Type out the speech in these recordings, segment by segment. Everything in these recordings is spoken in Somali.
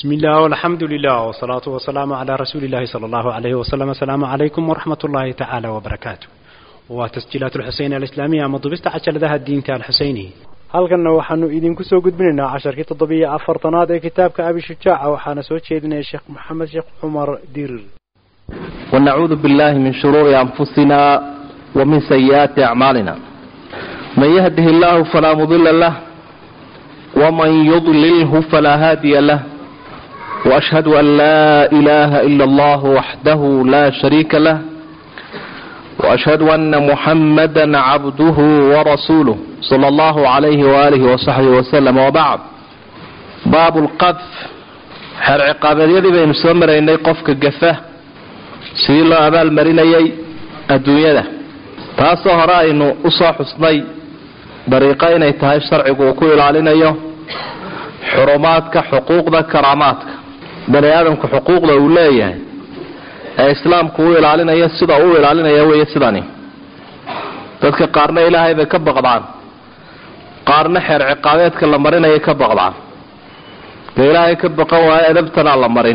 بسم الله والحمد لله والصلاة والسلام على رسول الله صلى الله عليه وسلم السلام عليكم ورحمة الله تعالى وبركاته وتسجيلات الحسين الإسلامية مضبست عشر ذا الدين تاع الحسيني halkanna waxaanu idinku soo gudbinaynaa casharkii toddobiyo afartanaad ee kitaabka abi shujaaca waxaana soo jeedinaya sheekh maxamed sheekh cumar dirir ونعوذ بالله من شرور أنفسنا ومن سيئات أعمالنا من يهده الله فلا مضل له ومن يضلله فلا هادي له وأشهد أن لا إله إلا الله وحده لا شريك له وأشهد أن محمدا عبده ورسوله صلى الله عليه وآله وصحبه وسلم وبعد باب القذف xeer ciqaabeedyadii baynu soo maraynay qofka gafa sidii loo abaalmarinayay adduunyada taasoo hore aynu usoo xusnay dariiqo inay tahay sharcigu uu ku ilaalinayo xurumaadka xuquuqda karaamaadka bani aadamku xuquuqda uu leeyahay ee islaamku u ilaalinayo sida uu ilaalinaya wey sidani dadka qaarna ilaahay bay ka baqdaan qaarna xeer ciqaabeedka la marinayay ka baqdaan ka ilaahay ka baqan waayo edabtanaa la marin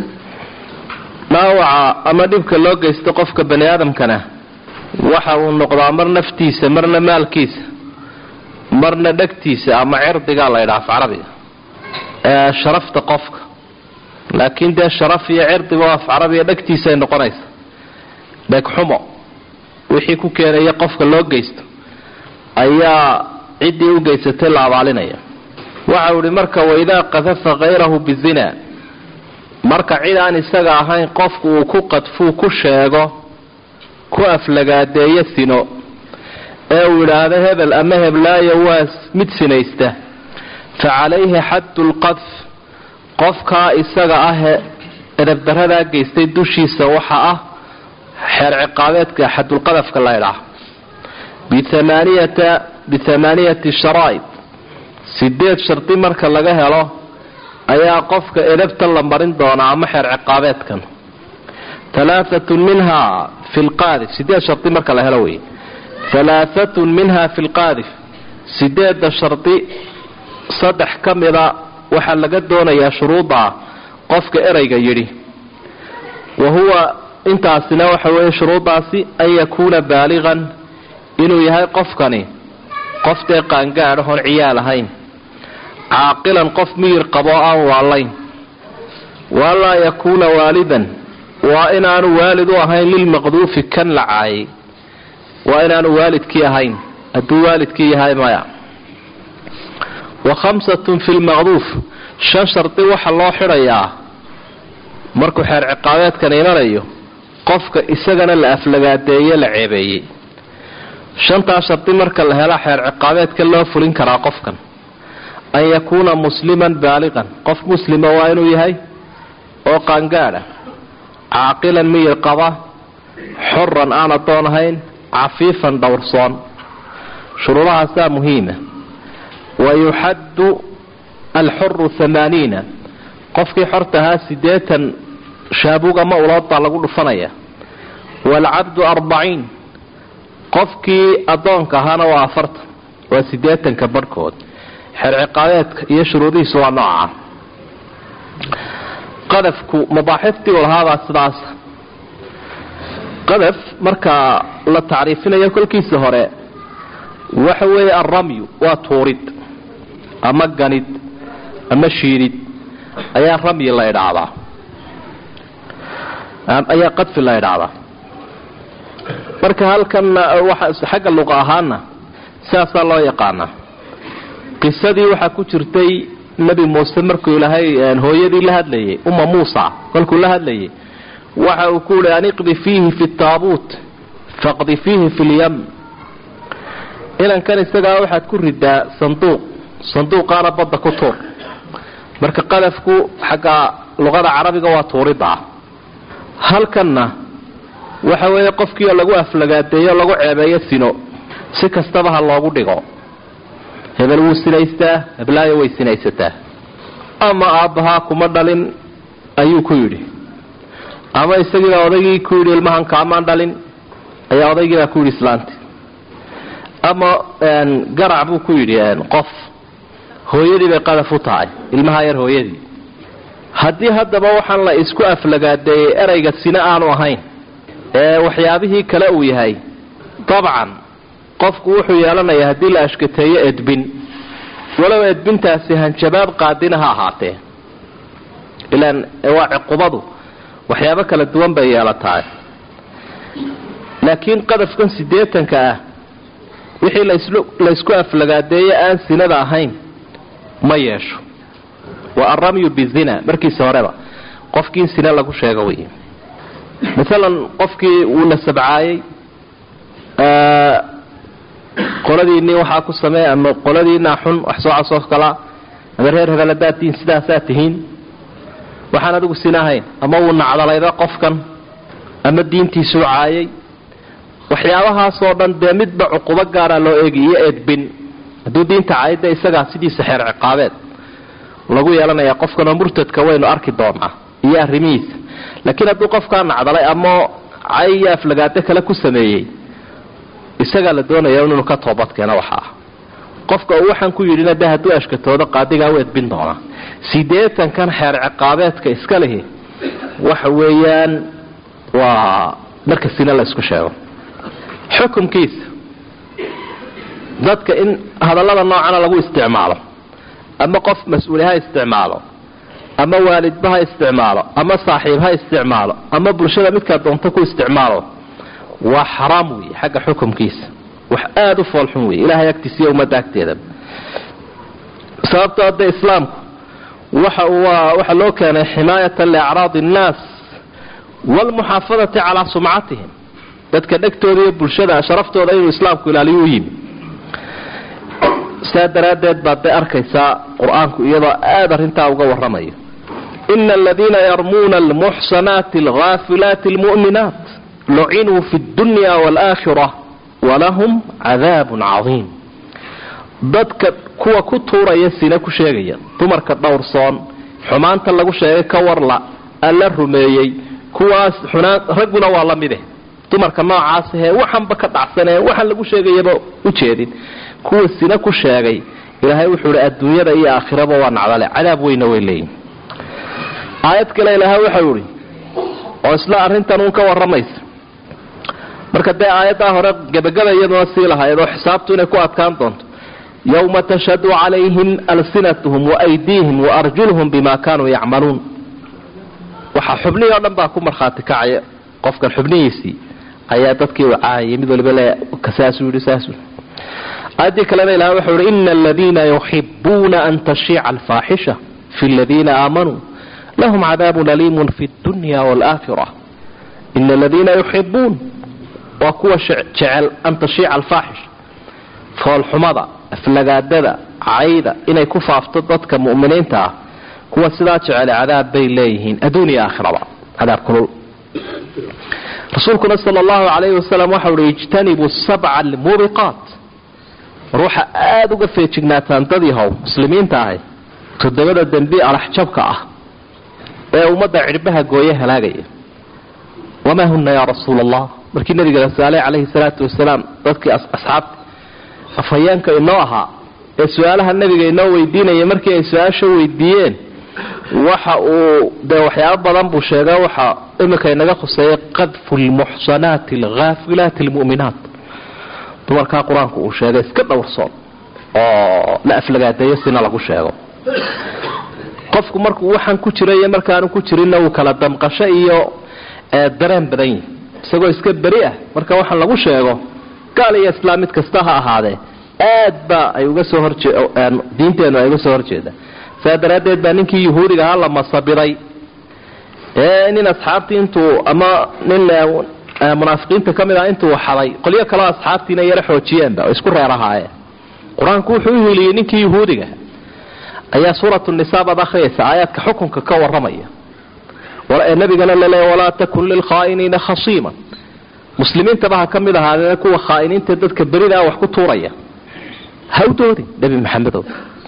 dhaawaca ama dhibka loo geysto qofka bani aadamkana waxa uu noqdaa mar naftiisa marna maalkiisa marna dhegtiisa ama cirdigaa la ydhaha af carabiga ee sharafta qofka laakiin dee sharaf iyo cirdigo af carabiga dhegtiisa ay noqonaysa dhegxumo wixii ku keenaya qofka loo geysto ayaa ciddii u geysatay la abaalinaya waxau ihi marka waidaa qadafa kayrahu bizina marka cid aan isaga ahayn qofku uu ku qadfuu ku sheego ku aflagaadeeyo sino ee uu idhaahdo hebel ama heblaayo waa mid sinaysta fa calayhi xaddu lqadf qofkaa isaga ahe edabdaradaa geystay dushiisa waxa ah xeer ciqaabeedka xadulqadafka la ydhaah bithamaaniyati sharaa'id sideed shardi marka laga helo ayaa qofka edabtan la marin doonaa ama xeer ciqaabeedkan alaaatun minha fi lqaadif sideed shardi marka la helo wey alaaatun minha fi lqaadif sideedda shardi saddex ka mida waxaa laga doonayaa shuruudda qofka ereyga yidhi wa huwa intaasina waxa weeye shuruuddaasi an yakuuna baaliqan inuu yahay qofkani qof dee qaangaadhahoon ciyaal ahayn caaqilan qof miyir qaboo aan waalayn waalaa yakuuna waalidan waa inaanu waalid u ahayn lilmaqduufi kan la caayay waa inaanu waalidkii ahayn hadduu waalidkii yahay maya wa khamsatun fi lmaqduuf shan shardi waxa loo xidhayaa markuu xeer ciqaabeedkan imanayo qofka isagana la aflagaadeeye la ceebeeyey shantaa shardi marka la hela xeer ciqaabeedka loo fulin karaa qofkan an yakuuna musliman baaliqan qof muslima waa inuu yahay oo qaangaadha caaqilan miyir qaba xoran aan adoon ahayn cafiifan dhowrsoon shuruudahaasaa muhiima wa yuxaddu alxuru hamaaniina qofkii xorta ahaa sideetan shaabuug ama ulood baa lagu dhufanaya waalcabdu arbaciin qofkii addoonka ahaana waa afartan waa sideetanka barhkood xeer ciqaabeedka iyo shuruudihiisu waa nooca qadafku mabaaxiftii u lahaabaa sidaas qadaf marka la tacriifinayo kolkiisa hore waxa weeye alramyu waa tuurid ama ganid ama shiidid ayaa ramyi la idhaahdaa ayaa qadfi la idhaahdaa marka halkanna xagga luqa ahaana sidaasaa loo yaqaanaa qisadii waxaa ku jirtay nebi muuse markuu ilaahay hooyadii la hadlayay umma muusa kolkuu la hadlayay waxa uu ku yihi an iqdi fiihi fi taabuut faqdi fiihi fi lyam inankan isagaa waxaad ku ridaa sanduuq sanduuqaana badda ku tuur marka qadafku xagga luqada carabiga waa tuurida halkanna waxa weeye qofkiio lagu aflagaadeeyo lagu ceebeeyo sino si kastaba ha loogu dhigo hebel wuu sinaystaa heblaayo way sinaysataa ama aabbahaa kuma dhalin ayuu ku yidhi ama isagiibaa odaygii ku yidhi ilmahan kaamaan dhalin ayaa odaygiibaa ku yidhi islaanti ama garac buu ku yidhi qof hooyadii bay qadaf u tahay ilmaha yar hooyadii haddii haddaba waxaan la isku aflagaadeeyey erayga sine aanu ahayn ee waxyaabihii kale uu yahay dabcan qofku wuxuu yeelanayaa haddii la ashkateeyo edbin walow edbintaasi hanjabaad qaadina ha ahaatee ilaan waa ciqubadu waxyaabo kala duwan bay yeelataa laakiin qadafkan siddeetanka ah wixii laysku aflagaadeeye aan sinada ahayn ma yeesho waa alramyu bizina markiisa horeba qofkii in sine lagu sheego wey maalan qofkii wuu la sabcaayey qoladiinii waxaa ku sameey ama qoladiinaa xun wax soo casoo kala ama reer hebel haddaad tihiin sidaasaa tihiin waxaan adigu sina ahayn ama wuu nacdalayda qofkan ama diintiisuu caayay waxyaabahaasoo dhan dee midba cuqubo gaara loo eegi iyo edbin hadduu diinta caayada isagaa sidiisa xeer ciqaabeed lagu yeelanaya qofkanoo murtadka waynu arki doonaa iyo arrimihiisa laakiin hadduu qofkaa nacdalay ama cay iyo aflagaado kale ku sameeyey isagaa la doonaya inuu ka toobadkeeno waxaa qofka uu waxaan ku yidhina de hadduu ashkatoodo qaadigaa u edbin doonaa siddeetankan xeer ciqaabeedka iska lihi waxa weeyaan waa marka sina la isku sheego xukumkiisa dadka in hadallada noocana lagu isticmaalo ama qof mas-uuli ha isticmaalo ama waalidba ha isticmaalo ama saaxiib ha isticmaalo ama bulshada midkaa doonto ku isticmaalo waa xaraam wey xagga xukumkiisa wax aada u foolxun wey ilahay agtiisa iyo ummadda agteeda sababto hadda islaamku waxa waxa loo keenay ximaayatan liacraadi annaas waalmuxaafadati calaa sumcatihim dadka dhegtooda iyo bulshada sharaftooda inuu islaamku ilaaliyo u yimi saa daraaddeed baad bay arkaysaa qur-aanku iyadoo aada arrintaa uga warramayo ina aladiina yarmuuna almuxsanaati alghaafilaati almu'minaat lucinuu fi dunya waalaakhira walahum cadaabun cadiim dadka kuwa ku tuuraya sina ku sheegaya dumarka dhowrsoon xumaanta lagu sheegay ka warla alla rumeeyey kuwaas xunaan ragguna waa la mide dumarka noocaas ahee waxanba ka dhacsanee waxaan lagu sheegayaba u jeedin kuwa sina ku sheegay ilaahay wuxuu hi adduunyada iyo aakhiraba waa nacdale cadaab weyna way leeyihin aayad kale ilaahay waxau ihi oo isla arrintan uun ka warramaysa marka dee aayaddaa hore gebagaba iyaduna sii lahayd oo xisaabtu inay ku adkaan doonto yowma tashhadu calayhim alsinatuhum waaydiihim waarjuluhum bima kaanuu yacmaluun waxaa xubnihii o dhan baa ku markhaati kacaya qofkan xubnihiisii ayaa dadkii u caayay mid waliba le saasuu yidhi saasuu aayaddii kalena ilahay waxau ihi ina aladiina yuxibuuna an tashiica alfaaxisha fi aladiina aamanuu lahum cadaabun aliimun fi dunya waalaakhira ina aladiina yuxibuun waa kuwa jecel an tashiica alfaaxisha foolxumada aflagaadada cayda inay ku faafto dadka mu'miniinta ah kuwa sidaa jecel cadaab bay leeyihiin adduun iyo aakhiraba cadaab kulul rasuulkuna sala allahu calayhi wasalam waxau uhi ijtanibuu sabca almuubiqaat ruuxa aada uga feejignaataan dad yahow muslimiinta ahay toddobada dembi alaxjabka ah ee ummadda cidhbaha gooye halaagaya wamaa huna yaa rasuula allah markii nabiga la saalay calayhi salaatu wasalaam dadkii asxaabta afhayeenka inoo ahaa ee su-aalaha nabiga inoo weydiinaya markii ay su-aasha weydiiyeen waxa uu dee waxyaabo badan buu sheega waxa imika inaga khuseeyay qadfu lmuxsanaati alghaafilaati almu'minaat dumarkaa qur-aanku uu sheegay iska dhowrsoon oo la aflagaadeeyo sina lagu sheego qofku markuu waxaan ku jira iyo markaanu ku jirinna uu kala damqasho iyo dareen badan yihi isagoo iska beri ah marka waxaan lagu sheego gaal iyo islaam mid kasta ha ahaadee aad ba ay uga soo horjee diinteennu ay uga soo horjeeda saa daraaddeed baa ninkii yuhuudiga ahaa la masabiray ee nin asxaabtii intuu ama nin munaafiqiinta ka mid ah intuu xaday qolyo kaleo asxaabtiina yaro xoojiyeenba oo isku reer ahaayeen qur-aanku wuxuu u hiliyey ninkii yuhuudiga ayaa suuratu nisaa baad akhriyaysa aayaadka xukunka ka warramaya ee nabigana laleeya walaa takun lilkhaa'iniina khasiiman muslimiintaba ha ka mid ahaadee kuwa khaa'iniinta dadka berida wax ku tuuraya ha u doodin nebi maxamedow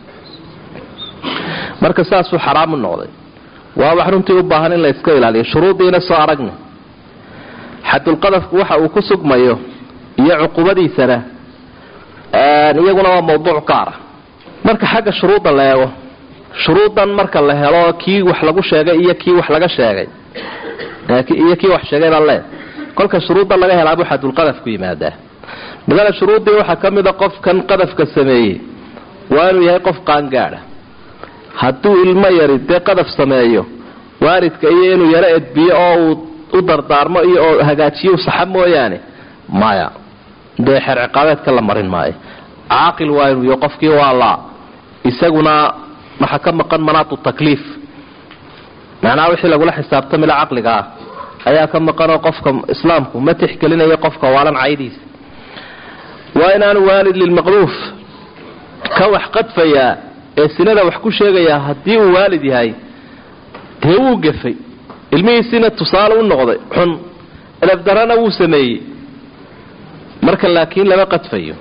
marka saasuu xaraamu noqday waa wax runtii u baahan in la iska ilaaliyo shuruudiina soo aragna xadulqadafku waxa uu ku sugmayo iyo cuqubadiisana iyaguna waa mawduuc gaara marka xagga shuruudda la eego shuruudan marka la helo kii wax lagu sheegay iyo kii wax laga sheegay iyo kii wax sheegay baa le kolka shuruudda laga helaa waxaa dulqadaf ku yimaadaa midana shuruuddii waxaa ka mida qofkan qadafka sameeyey waa inuu yahay qof qaangaadha hadduu ilmo yari dee qadaf sameeyo waalidka iyo inuu yaro edbiyo oo uu u dardaarmo iyo oo hagaajiyo saxa mooyaane maya dee xeer ciqaabeedka la marin maayo caaqil waa inuu yahay qofkii waa laa isaguna waxaa ka maqan manaatu takliif macnaha wixii lagula xisaabtamila caqliga ah ayaa ka maqanoo qofka islaamku ma tixgelinayo qofka waalan caydiisa waa inaanu waalid lilmaqduuf ka wax qadfayaa ee sinada wax ku sheegayaa haddii uu waalid yahay dee wuu gafay ilmihiisiina tusaale u noqday xun elafdarana wuu sameeyey marka laakiin lama qadfayo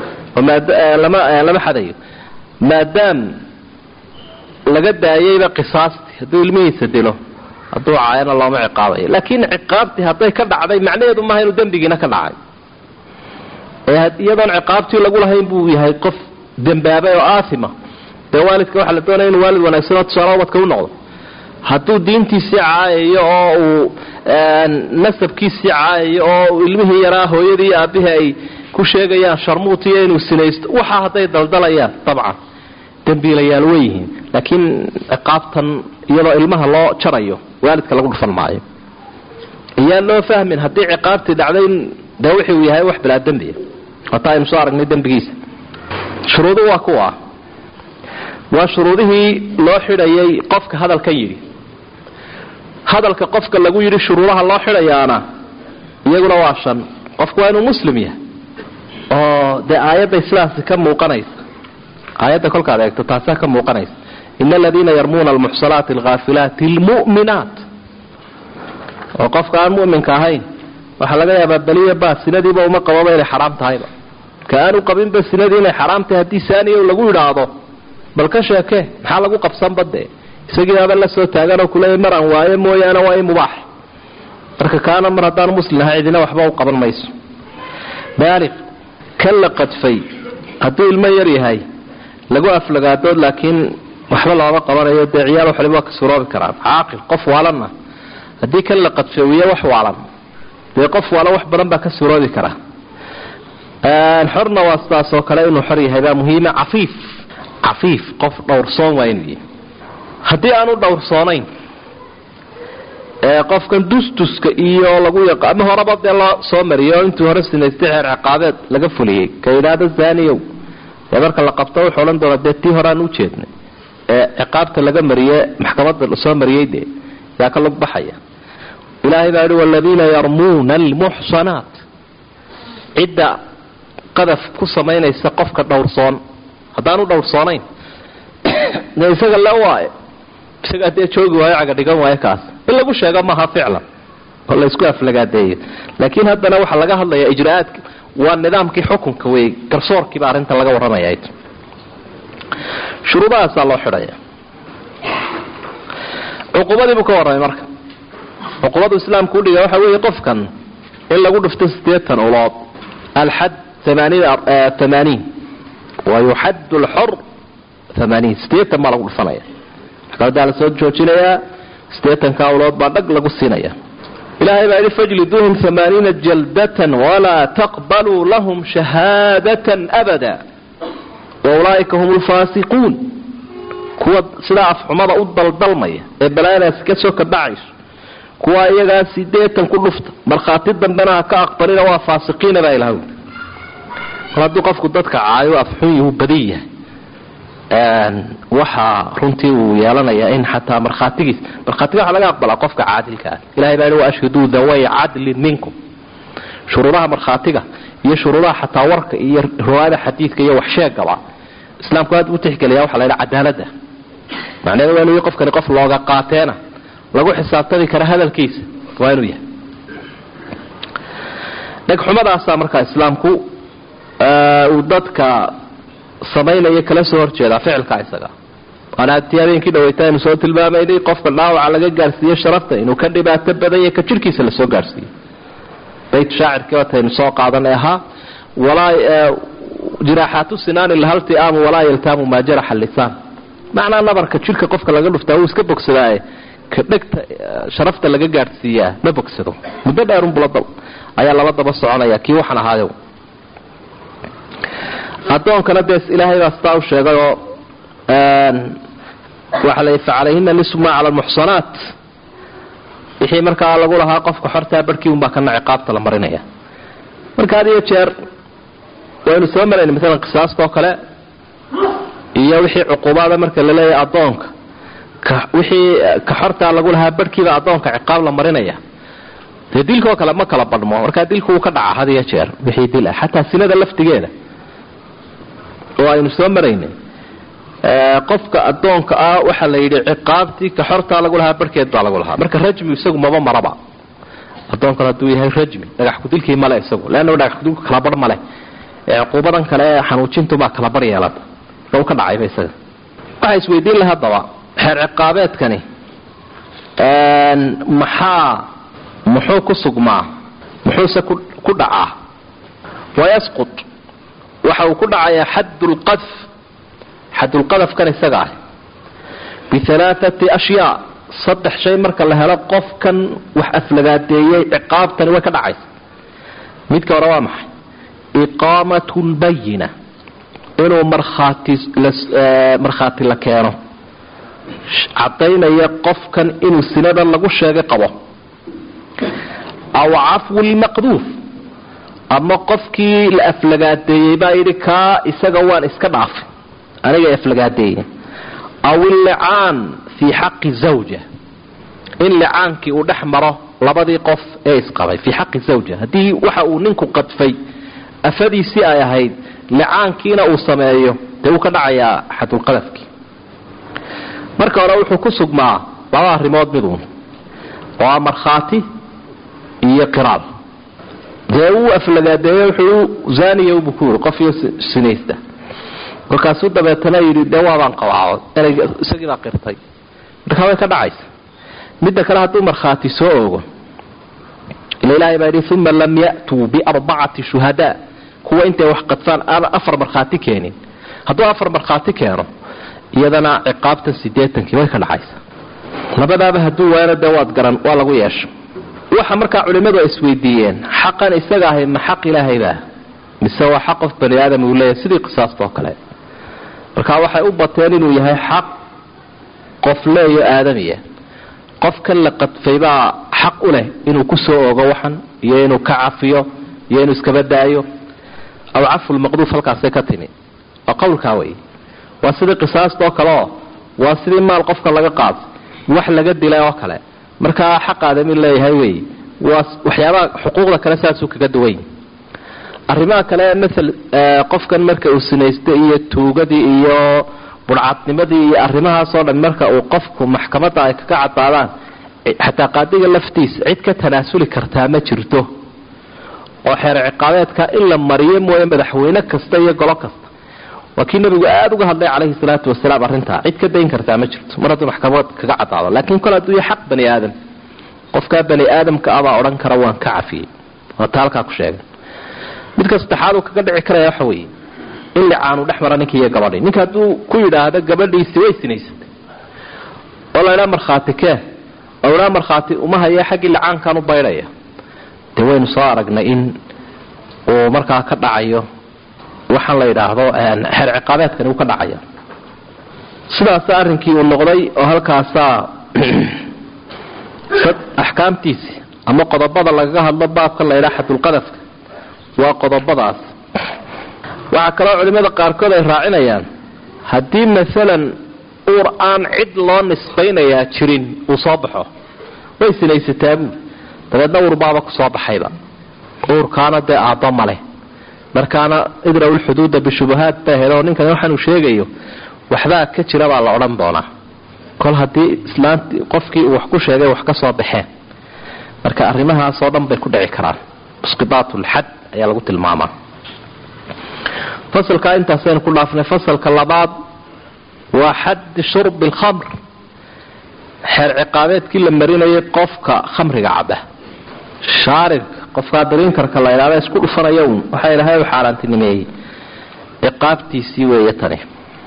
lama xadayo maadaam laga daayayba qisaastii hadduu ilmihiisa dilo hadduu caayana looma ciqaabayo laakiin ciqaabtii hadday ka dhacday macnaheedu maaha inuu dembigiina ka dhacay iyadoon ciqaabtii lagu lahayn buu yahay qof dembaabay oo aaima dee waalidka waxaa la doonaya inuu waalid wanaagsanoo tusaale ubadka u noqdo hadduu diintiisii caayayo oo uu nasabkiisii caayayo oo ilmihii yaraa hooyadii iyo aabihii ay ku sheegayaan sharmuutiyo inuu sinaysto waxaa hadday daldalayaan dabcan dembiilayaal weyihiin laakiin ciqaabtan iyadoo ilmaha loo jarayo waalidka lagu dhufan maayo iyaan loo fahmin haddii ciqaabtii dhacday dee wixi uu yahay wax bilaa dembiya hata aynu soo aragnay dembigiisa shuruudu waa kuwa waa shuruudihii loo xidhayay qofka hadalkan yidhi hadalka qofka lagu yidhi shuruudaha loo xidhayaana iyaguna waa shan qofku waa inuu muslim yahay oo dee aayadday sidaasi ka muuqanaysa aayadda kolkaad eegto taasaa ka muuqanaysa ina aladiina yarmuuna almuxsanaati alghaafilaati almu'minaat oo qofka aan mu'minka ahayn waxaa laga yaabaa beliya baa sinadiiba uma qababa inay xaraam tahayba ka aanu qabinba sinadii inay xaraam tahay haddii saaniya lagu yidhaahdo bal ka sheeke maxaa lagu qabsanba dee isagiiaba la soo taaganoo kuleeya mar aan waayo mooyaane waa i mubaax marka kaana mar haddaan muslim ahay cidina waxba u qaban mayso baaliq kan la qadfay hadduu ilmo yar yahay lagu aflagaadood laakiin waxba looma qabanayo dee ciyaal waxliba waa ka suroobi karaan caaqil qof waalanna haddii kan la qadfeewiye wax waalan dee qof waalan wax badan baa ka suroobi karaa xorna waa sidaas oo kale inuu xor yahay baa muhiima cafiif cafiif qof dhowrsoon waa inuu yahay haddii aanu dhowrsoonayn qofkan dustuska iyo lagu yaqa ama horeba dee loo soo mariyo intuu hore sinaystay xeer ciqaabeed laga fuliyey ka yidhaahdo zaniyow dee marka la qabto wuxuu odhan doonaa dee tii hore aan u jeednay ee ciqaabta laga mariye maxkamadda lasoo mariyey dee yaa ka lug baxaya ilaahay baa yihi waladiina yarmuuna almuxsanaat cidda qadaf ku samaynaysa qofka dhowrsoon haddaanu dhowrsoonayn dee isaga le waaye isagaa dee joogi waayo cagadhigan waayo kaas in lagu sheego maaha ficlan oo laysku aflagaadeeyo laakiin haddana waxaa laga hadlayaa ijraa'aadka waa nidaamkii xukunka wey garsoorkiiba arrinta laga warramaya shuruudahaasaa loo xidhaya cuqubadiibuu ka warramay marka cuqubadu islaamku udhiga waxa weeye qofkan in lagu dhufto sideetan ulood alxad amaaniin wa yuxad lxor amaaniin sideetan baa lagu dhufanaya maxkamadaa la soo joojinayaa sideetanka ulood baa dhag lagu siinaya ilaahay baa yidhi fajliduuhum amaaniina jaldatan walaa taqbaluu lahum shahaadatan abada wa ulaaika hum lfaasiquun kuwa sidaa afxumada u daldalmaya ee balaadaasi ka soo kabacayso kuwa iyagaa sideetan ku dhufta markhaati dambena ha ka aqbalina waa faasiqiina baa ilaha mar hadduu qofku dadka caayo afxun yuu badan yahay waxaa runtii uu yeelanayaa in xataa markhaatigiis markhaatiga waxa laga aqbalaa qofka caadilka ah ilahay baa waashhiduu daway cadlin minkum shuruudaha markhaatiga iyo shuruudaha xataa warka iyo riwaayada xadiidka iyo waxsheegaba islaamku aad u tixgelaya waxa la ydhaha cadaalada macnaheedu waa inuu qofkani qof looga qaateena lagu xisaabtami kara hadalkiisa waa inuu yahay dhegxumadaasaa markaa islaamku uu dadka samaynaya kala soo horjeedaa ficilka isaga waana tii habeenkii dhaweyta aynu soo tilmaamaynay qofka dhaawaca laga gaarsiiye sharafta inuu ka dhibaato badan yahay ka jirhkiisa lasoo gaarsiiyo bayt shaacirkii wataynu soo qaadanay ahaa walaa jiraaxaatu sinaani lahaltiaamu walaa yaltaamu maa jaraxa lisaan macnaa nabarka jidhka qofka laga dhuftaa wuu iska bogsadaaye ka dhegta sharafta laga gaadhsiiyaa ma bogsado muddo dheerunbula ayaa laba daba soconaya kii waxaan ahaayo adoonkana dee ilaahay baa sitaa u sheegayoo waxa la facalayhina nisfu maa cala almuxsanaat wixii markaa lagu lahaa qofka xortaa barhkii unbaa kana ciqaabta la marinaya marka had iyo jeer waynu soo marayna maalan qisaastaoo kale iyo wixii cuquubaada marka la leeyahay adoonka wixii ka xortaa lagu lahaa barhkiiba adoonka ciqaab la marinaya dee dilkaoo kale ma kala badhmo markaa dilku wuu ka dhaca had iyo jeer wixii dil ah xataa sinada laftigeeda oo aynu soo maraynay qofka adoonka ah waxaa la yidhi ciqaabtii ka xortaa lagu lahaa barhkeed baa lagu lahaa marka rajmi isagu maba maraba adoonkan hadduu yahay rajmi dhagax kudilkii male isagu leanna dhagax kudilku kala barh male ee cuquubadan kale ee xanuujintubaa kala bar yeelata marka u ka dhacayba isaga waxaa isweydiin laha haddaba xeer ciqaabeedkani maxaa muxuu ku sugmaa muxuuse ku dhacaa wayasqut waxa uu ku dhacayaa xaddulqadf xaddulqadafkan isaga ah bialaaati ashyaa saddex shay marka la helo qofkan wax aflagaadeeyey ciqaabtani way ka dhacaysa midka hore waa maxay iqaamatu lbayina inuu markhaati markhaati la keeno cadaynaya qofkan inuu sinada lagu sheegay qabo aw cafwu lmaqduuf ama qofkii la aflagaadeeyey baa yidhi kaa isaga waan iska dhaafay aniga aflagaadeeye aw illicaan fii xaqi zawja in licaankii uu dhex maro labadii qof ee isqabay fii xaqi zawja haddii waxa uu ninku qadfay afadiisii ay ahayd licaankiina uu sameeyo dee wuu ka dhacayaa xadulqadafkii marka hore wuxuu ku sugmaa laba arrimood miduun oo ah markhaati iyo qiraal dee wuu aflagaadeeye wuxuu zaaniya buu ku yiri qof iyo sinaysta kolkaasuu dabeetana yidhi dee waabaan qabaao ereyga isagiibaa qirtay markaa way ka dhacaysa midda kale hadduu markhaati soo ogo ila ilaahay baa yidhi uma lam ya'tuu biarbacati shuhadaa kuwa intay wax qadfaan aana afar markhaati keenin hadduu afar markhaati keeno iyadana ciqaabtan sideetankii way ka dhacaysa labadaaba hadduu waayana dee waad garan waa lagu yeesha waxa markaa culimmadu ay isweydiiyeen xaqan isaga ahay ma xaq ilaahayba mise waa xaq qof bani aadam uu leeyahay sidii qisaastoo kale markaa waxay u bateen inuu yahay xaq qof leeyo aadamiya qofkan la qadfay baa xaq u leh inuu ku soo ogo waxan iyo inuu ka cafiyo iyo inuu iskaba daayo aw cafulmaqduuf halkaasay ka timi waa qowlkaa wey waa sidii qisaastoo kaleoo waa sidii maal qofka laga qaado wax laga dilay oo kale markaa xaq aadami leeyahay wey waa waxyaabaha xuquuqda kale saasuu kaga duwany arrimaha kale maal qofkan marka uu sinaystay iyo tuugadii iyo budhcadnimadii iyo arrimahaasoo dhan marka uu qofku maxkamadda ay kaga cadaadaan xataa qaadiga laftiisa cid ka tanaasuli kartaa ma jirto oo xeer ciqaabeedka in la mariyo mooye madaxweyne kasta iyo golo kasta waa kii nabigu aada uga hadlay calayhi salaatu wasalaam arrintaa cid ka dayn kartaa ma jirto mar hadduu maxkamad kaga cadaado laakiin kol hadduu yahay xaq bani aadam qofkaa bani aadamka abaa odhan kara waan ka cafiyey waata halkaa ku sheegay midka saddexaad uu kaga dhici karaya waxa weeye in licaanu dhex mara ninkii iyo gabadhii ninka hadduu ku yidhaahdo gabadhiisi way sinaysatay oo laydhaa markhaati kee oo idhaa markhaati uma haya xaggii licaankan u baydhaya dee waynu soo aragnay in uu markaa ka dhacayo waxaan la yidhaahdo xeer ciqaabeedkani uu ka dhacaya sidaasa arrinkii uu noqday oo halkaasaa axkaamtiisi ama qodobada lagaga hadlo baabkan la ydhaa xadulqadafka waa qodobadaas waxaa kaloo culimmada qaarkood ay raacinayaan haddii maalan uur aan cid loo nisbaynayaa jirin uu soo baxo way sinaysataa buuli dabeedna uurbaaba ku soo baxayba uurkaana dee aabba maleh markaana idraw lxuduuda bishubahaat baa helo ninkan waxaanuu sheegayo waxbaa ka jira baa la odhan doonaa kol haddii islaanti qofkii uu wax ku sheegay wax ka soo baxeen marka arrimahaasoo dhan bay ku dhici karaan musqidaat lxad ayaa lagu tilmaamaa fasalkaa intaasaynu ku dhaafnay fasalka labaad waa xaddi shurbi alkhamr xeer ciqaabeedkii la marinayay qofka khamriga caba shaarirka qofkaa dariinkarka la ydhahda isku dhufanaya uun waxaa ilaahay u xaaraantinimeeyey ciqaabtiisii weeye tani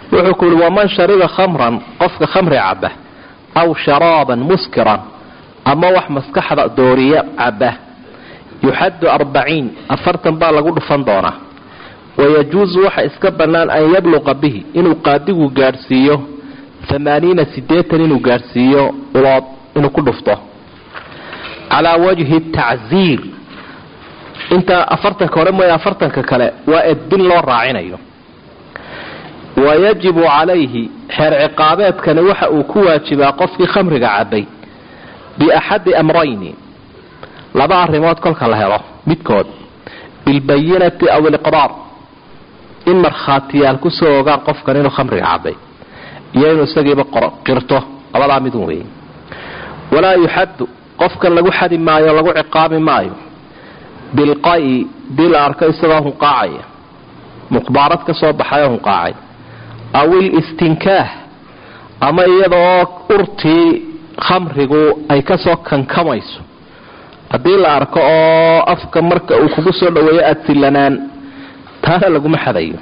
wuxuu ku yihi waman shariba khamran qofka khamri caba aw sharaaban muskiran ama wax maskaxda dooriya caba yuxaddu arbaciin afartan baa lagu dhufan doonaa wayajuusu waxa iska bannaan an yabluqa bihi inuu qaadigu gaadhsiiyo amaaniina sideetan inuu gaadhsiiyo ulood inuu ku dhufto calaa wajhi tacziir inta afartanka hore mooye afartanka kale waa edbin loo raacinayo wayajibu calayhi xeer ciqaabeedkani waxa uu ku waajibaa qofkii khamriga cabay biaxadi amrayni laba arrimood kolka la helo midkood bilbayinati aw iliqraar in markhaatiyaal kusoo ogaan qofkan inuu khamriga cabay iyo inuu isagiiba qirto labadaa midun weeye walaa yuxaddu qofkan lagu xadi maayo lagu ciqaabi maayo bilqayi dii la arko isagoo hunqaacaya muqbaarad ka soo baxay oo hunqaacay aw ilistinkaah ama iyadaoo urtii khamrigu ay kasoo kankamayso haddii la arko oo afka marka uu kugu soo dhaweeyo aada sillanaan taana laguma xadayo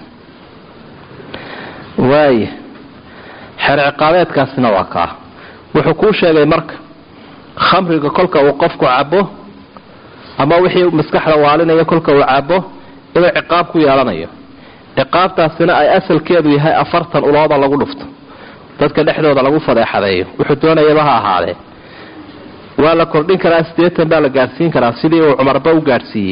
waaya xeer ciqaabeedkaasina waa kaa wuxuu kuu sheegay marka khamriga kolka uu qofku cabo ama wixii maskaxda waalinaya kolka uu cabo inuu ciqaab ku yeelanayo ciqaabtaasina ay asalkeedu yahay afartan ulooda lagu dhufto dadka dhexdooda lagu fadeexadeeyo wuxuu doonayaba ha ahaadee waa la kordhin karaa sideetan baa la gaadhsiin karaa sidii uu cumarba u gaadhsiiyey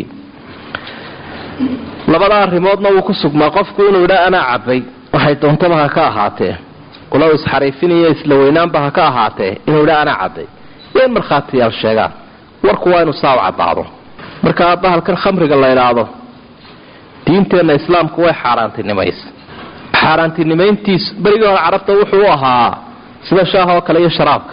labada arrimoodna wuu ku sugmaa qofku inuu idhaa anaa cabay waxay doontaba ha ka ahaatee ulow isxariifiniyo isla weynaanba ha ka ahaatee inuu idhaa anaa cabay iyo in markhaatiyaal sheegaan warku waa inuu saa u caddaado marka bahalkan khamriga la idhaahdo diinteenna islaamku way xaaraantinimaysa xaaraantinimayntiisu berigii hore carabta wuxuu u ahaa sida shaaha oo kale iyo sharaabka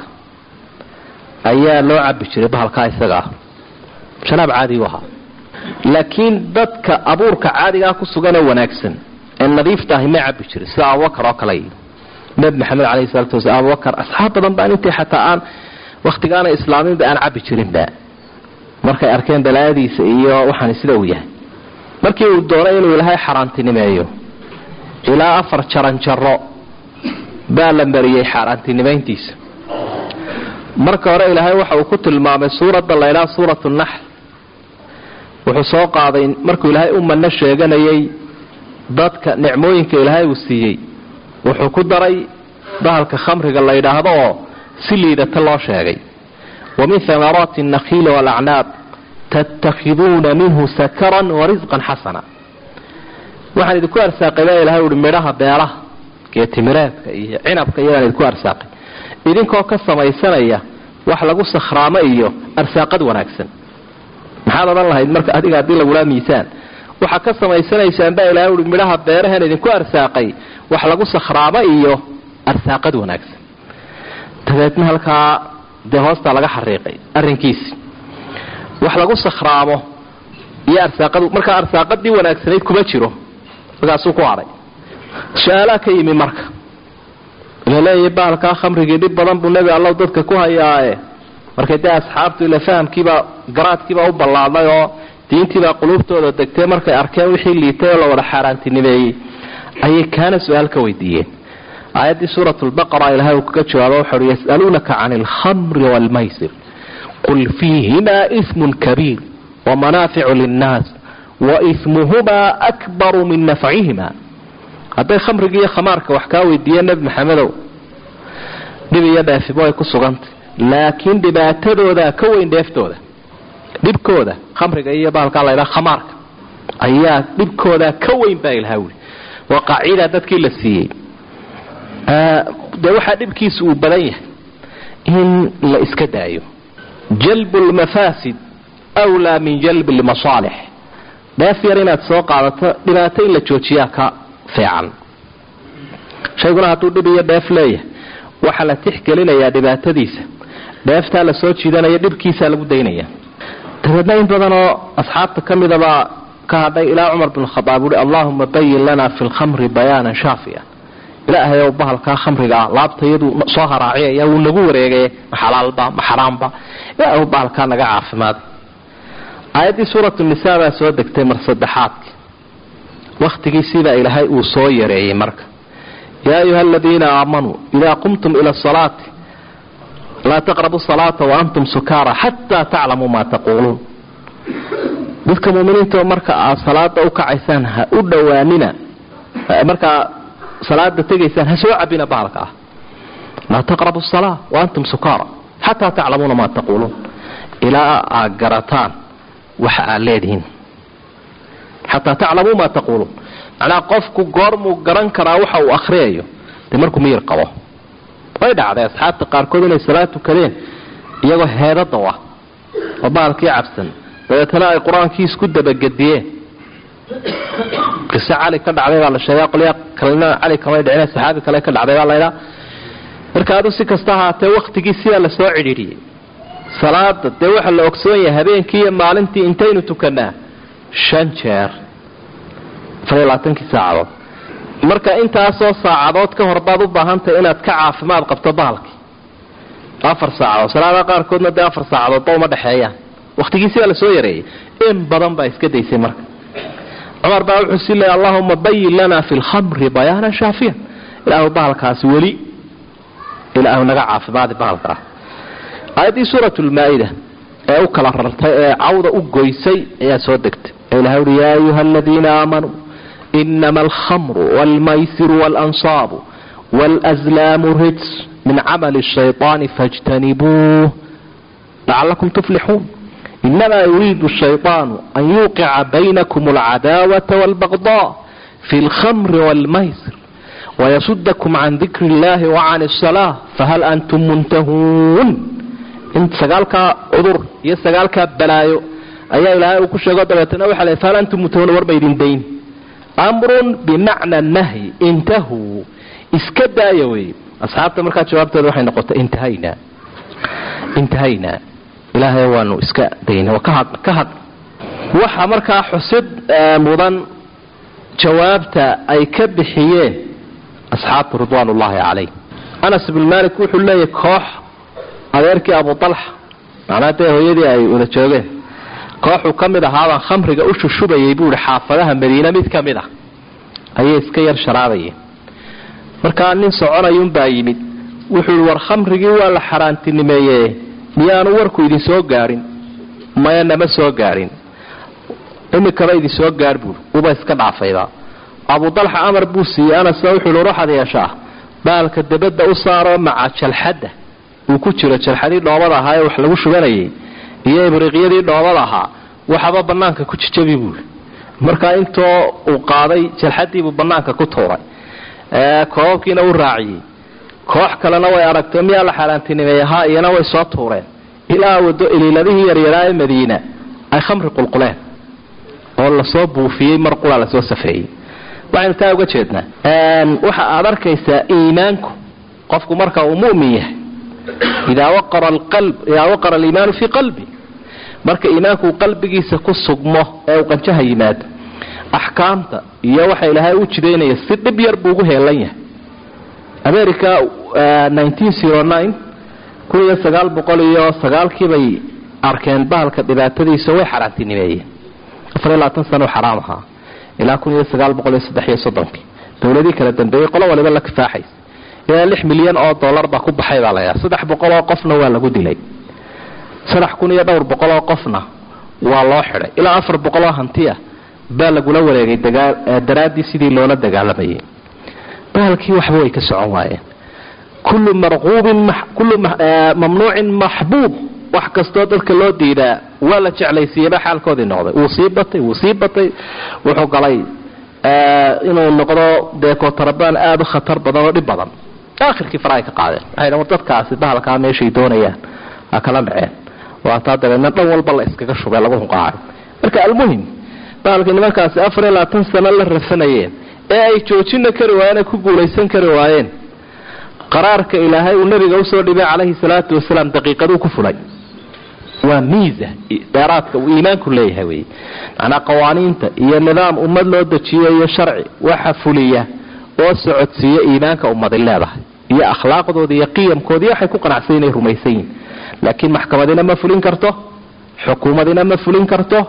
ayaa loo cabi jiray bahalkaa isaga ah sharaab caadi u ahaa laakiin dadka abuurka caadigaa ku suganee wanaagsan ee nadiifta ahi ma cabi jirin sida abubakar oo kale nabi maxamed caleyhi salatu wasala abubakar asxaab badan baan intii xataa aan wakhtigaana islaaminba aan cabi jirinba markay arkeen balaayadiisa iyo waxaan sida uu yahay markii uu doonay inuu ilaahay xaaraantinimeeyo ilaa afar jaranjaro baa la mariyey xaaraantinimayntiisa marka hore ilaahay waxa uu ku tilmaamay suuradda laydhaha suuratu naxl wuxuu soo qaaday markuu ilaahay u manno sheeganayay dadka nicmooyinka ilaahay uu siiyey wuxuu ku daray bahalka khamriga la yidhaahdo oo si liidata loo sheegay wa min hamaraati annakhiili waalacnaab tattakhiduuna minhu sakaran wa risqan xasana waxaan idinku arsaaqay baa ilahay uhi midhaha beeraha geetimireedka iyo cinabka iyadaan idinku arsaaqay idinkoo ka samaysanaya wax lagu sakhraamo iyo arsaaqad wanaagsan maxaad odhan lahayd marka adiga haddii lagulaa miisaan waxaa ka samaysanaysaan baa ilahay uhi midhaha beerahan idinku arsaaqay wax lagu sakhraamo iyo arsaaqad wanaagsan dabeedna halkaa dee hoostaa laga xariiqay arrinkiisi wax lagu sakhraamo iyo arsaaqad markaa arsaaqadii wanaagsanayd kuma jiro markaasuu ku hadhay su-aalaa ka yimi marka laleeyahay bahalkaa khamrigii dhib badan buu nebi allow dadka ku hayaae markay dee asxaabtu ila fahamkiibaa garaadkiibaa u ballaadnay oo diintiibaa quluubtooda degtay markay arkeen wixii liitay oo la wada xaaraantinimeeyey ayay kaana su-aal ka weydiiyeen aayaddii suurat lbaqara ilahay uu kaga jawaabo wuxu uhi yasaluunaka can alkhamri waalmaysir qul fiihimaa ismun kabiir wamanaaficu linnaas waismuhumaa akbaru min nafcihima hadday khamrigi iyo khamaarka wax kaa weydiiyeen nebi maxamedow dhib iyo dheefibo ay ku sugantay laakiin dhibaatadooda ka weyn dheeftooda dhibkooda khamriga iyo bahalkaa laydhaha khamaarka ayaa dhibkooda ka weyn baa ilaha wuli waa qaacida dadkii la siiyey dee waxaa dhibkiisa uu badan yahay in la iska daayo jalbu lmafaasid wlaa min jalbi lmasaalix dheef yar inaad soo qaadato dhibaato in la joojiyaa ka fiican shayguna hadduu dhib iyo dheef leeyahay waxaa la tixgelinayaa dhibaatadiisa dheeftaa la soo jiidanaya dhibkiisaa lagu daynaya dabeedna in badanoo asxaabta ka midabaa ka hadhay ilaa cumar bin khadaab uhi allahuma bayin lana fi lkhamri bayaanan shaafiya ilaahay ow bahalkaa khamrigaa laabtayadu soo haraaciyaya wuu nagu wareegay ma xalaalba ma xaraamba ilaahay bahalkaa naga caafimaad aayaddii suuratu nisaa baa soo degtay mar saddexaadki wakhtigiisiibaa ilaahay uu soo yareeyey marka yaa ayuha aladiina aamanuu idaa qumtum ila asalaati laa taqrabu salaata waantum sukaara xataa taclamuu maa taquuluun dadka muminiinta marka aad salaada u kacaysaan ha u dhowaanina markaa salaada tegaysaan ha soo cabina bahalka ah laa taqrabu salaa waantum sukaara xataa taclamuuna maa taquuluun ilaa aad garataan waxa aad leedihiin xataa taclamuu maa taquuluun macnaha qofku goormuu garan karaa waxa uu akhriyayo dee markuu miyir qabo way dhacday asxaabta qaarkood inay salaad tukadeen iyagoo heedada ah oo bahalkii cabsan dabeetana ay qur-aankii isku dabagediyeen qiso cali ka dhacday baa la sheega qolyaa kalena cali kamay dhicin saxaabi kale ka dhacday baa laydhaa marka adu si kasta ahaatee waktigii sidaa lasoo cidhiidhiyey salaada dee waxaa la ogsoon yahay habeenkii iyo maalintii intaynu tukanaa shan jeer afariyo labaatankii saacadood marka intaasoo saacadood ka hor baad u baahantahay inaad ka caafimaad qabto bahalkii afar saacadood salaadaha qaarkoodna dee afar saacadoodba uma dhexeeyaan wakhtigiisiibaa lasoo yareeyey in badan baa iska daysay marka cumar baa wuxuu sii leeyay allahuma bayin lana fi lkhamri bayaanan shaafiyan ilaahu bahalkaasi weli ilaahu naga caafimaadi bahalkaa aayaddii suurat lmaa-ida ee u kala rartay ee cawda u goysay ayaa soo degtay ee ilahay uhi yaa ayuha aladiina aamanuu inama alkhamru wاlmaysiru wاlansaabu wاlأslaamu rijs min camali الshayطaani faاjtanibuuh lacalakum tuflixuun inama yuriidu الshayطaanu an yuqica baynakum اlcadaawaةa wاlbagضاء fi اlkhamri wاlmaysir wayasudakum can dikri اllahi wacan الsalaaة fahal antum muntahuun in sagaalkaa cudur iyo sagaalkaa balaayo ayaa ilaahay uu ku sheego dabeetana waxa le fahal antum muntahuun warba idin dayn amrun bimacna nahyi intahuu iska daaya wey asxaabta markaa jawaabtooda waxay noqotay intahaynaa intahaynaa ilaahay waanu iska dayna ka had ka had waxa markaa xusid mudan jawaabta ay ka bixiyeen asxaabtu ridwaan ullaahi calayh anas ibnu malik wuxuu leeyahy koox adeerkii abu talxa macnaa dee hooyadii ay wada joogeen kooxuu ka mid ahaabaan khamriga u shushubayay buu ihi xaafadaha madiine mid ka mid ah ayay iska yar sharaabayeen markaa nin soconayuunbaa yimid wuxuu ihi war khamrigii waa la xaaraantinimeeye miyaanu warku idin soo gaadhin maya nama soo gaadhin imikaba idin soo gaadh buui uba iska dhaafayba abu dalxa amar buu siiyey anasna wuxuu ihi ruuxad yeeshaa baalka dabadda u saaroo maca jalxadda uu ku jiro jalxadii dhoobada ahaa ee wax lagu shubanayay iyo ibriiqyadii dhoobada ahaa waxaba banaanka ku jijabi buui markaa intoo uu qaaday jalxadiibuu banaanka ku tuuray koobabkiina u raaciyey koox kalena way aragtay miyaa la xaaraantinimeeye ha iyana way soo tuureen ilaa wado iliiladihii yaryaraa ee madiina ay khamri qulquleen oo lasoo buufiyey mar qulaa lasoo safeeyey waxaynu taa uga jeednaa waxa aad arkaysaa iimaanku qofku marka uu mumin yahay idaa waqara aliimaanu fii qalbi marka iimaanku uu qalbigiisa ku sugmo ee uu qanjaha yimaado axkaamta iyo waxa ilaahay u jidaynaya si dhib yar buu ugu heelan yahay america kun iyo sagaal boqol iyo sagaalkiibay arkeen bahalka dhibaatadiisa way xaaraantinimeeyeen afariyo labaatan sano xaraam ahaa ilaa kun iyo sagaal boqol iyo saddex iyo soddonkii dowladii kala dambeeyey qolo waliba la kifaaxaysa ilaa lix milyan oo dollar baa ku baxay baa layaa saddex boqol oo qofna waa lagu dilay saddex kun iyo dhowr boqol oo qofna waa loo xidhay ilaa afar boqol oo hantiya baa lagula wareegay daraaddii sidii loola dagaalamayay bahalkii waxba way ka socon waayeen kullu marquubin kullu mamnuucin maxbuub wax kastoo dadka loo diidaa waa la jeclaysiiyeyba xaalkoodii noqday wuu sii batay wuu sii batay wuxuu galay inuu noqdo dee kootarabaan aada u khatar badan oo dhib badan aakhirkii farahay ka qaadeen waxay war dadkaasi bahalkaa meeshay doonayaan ha kala dhaceen waataa dabeedna dhan walba la iskaga shubay lagu hunqaacay marka almuhim bahalkii nimankaasi afar iyo labaatan sano la rafanayeen ee ay joojina kari waayeen ay ku guulaysan kari waayeen qaraarka ilaahay uu nabiga usoo dhibay calayhi salaatu wasalaam daqiiqaduu ku fulay waa miisa dheeraadka uu iimaanku leeyahay wey macnaa qawaaniinta iyo nidaam ummad loo dejiyo iyo sharci waxa fuliya oo socodsiiya iimaanka ummadi leedahay iyo akhlaaqdooda iyo qiyamkoodii waxay ku qanacsan inay rumaysan yihin laakiin maxkamadina ma fulin karto xukuumadina ma fulin karto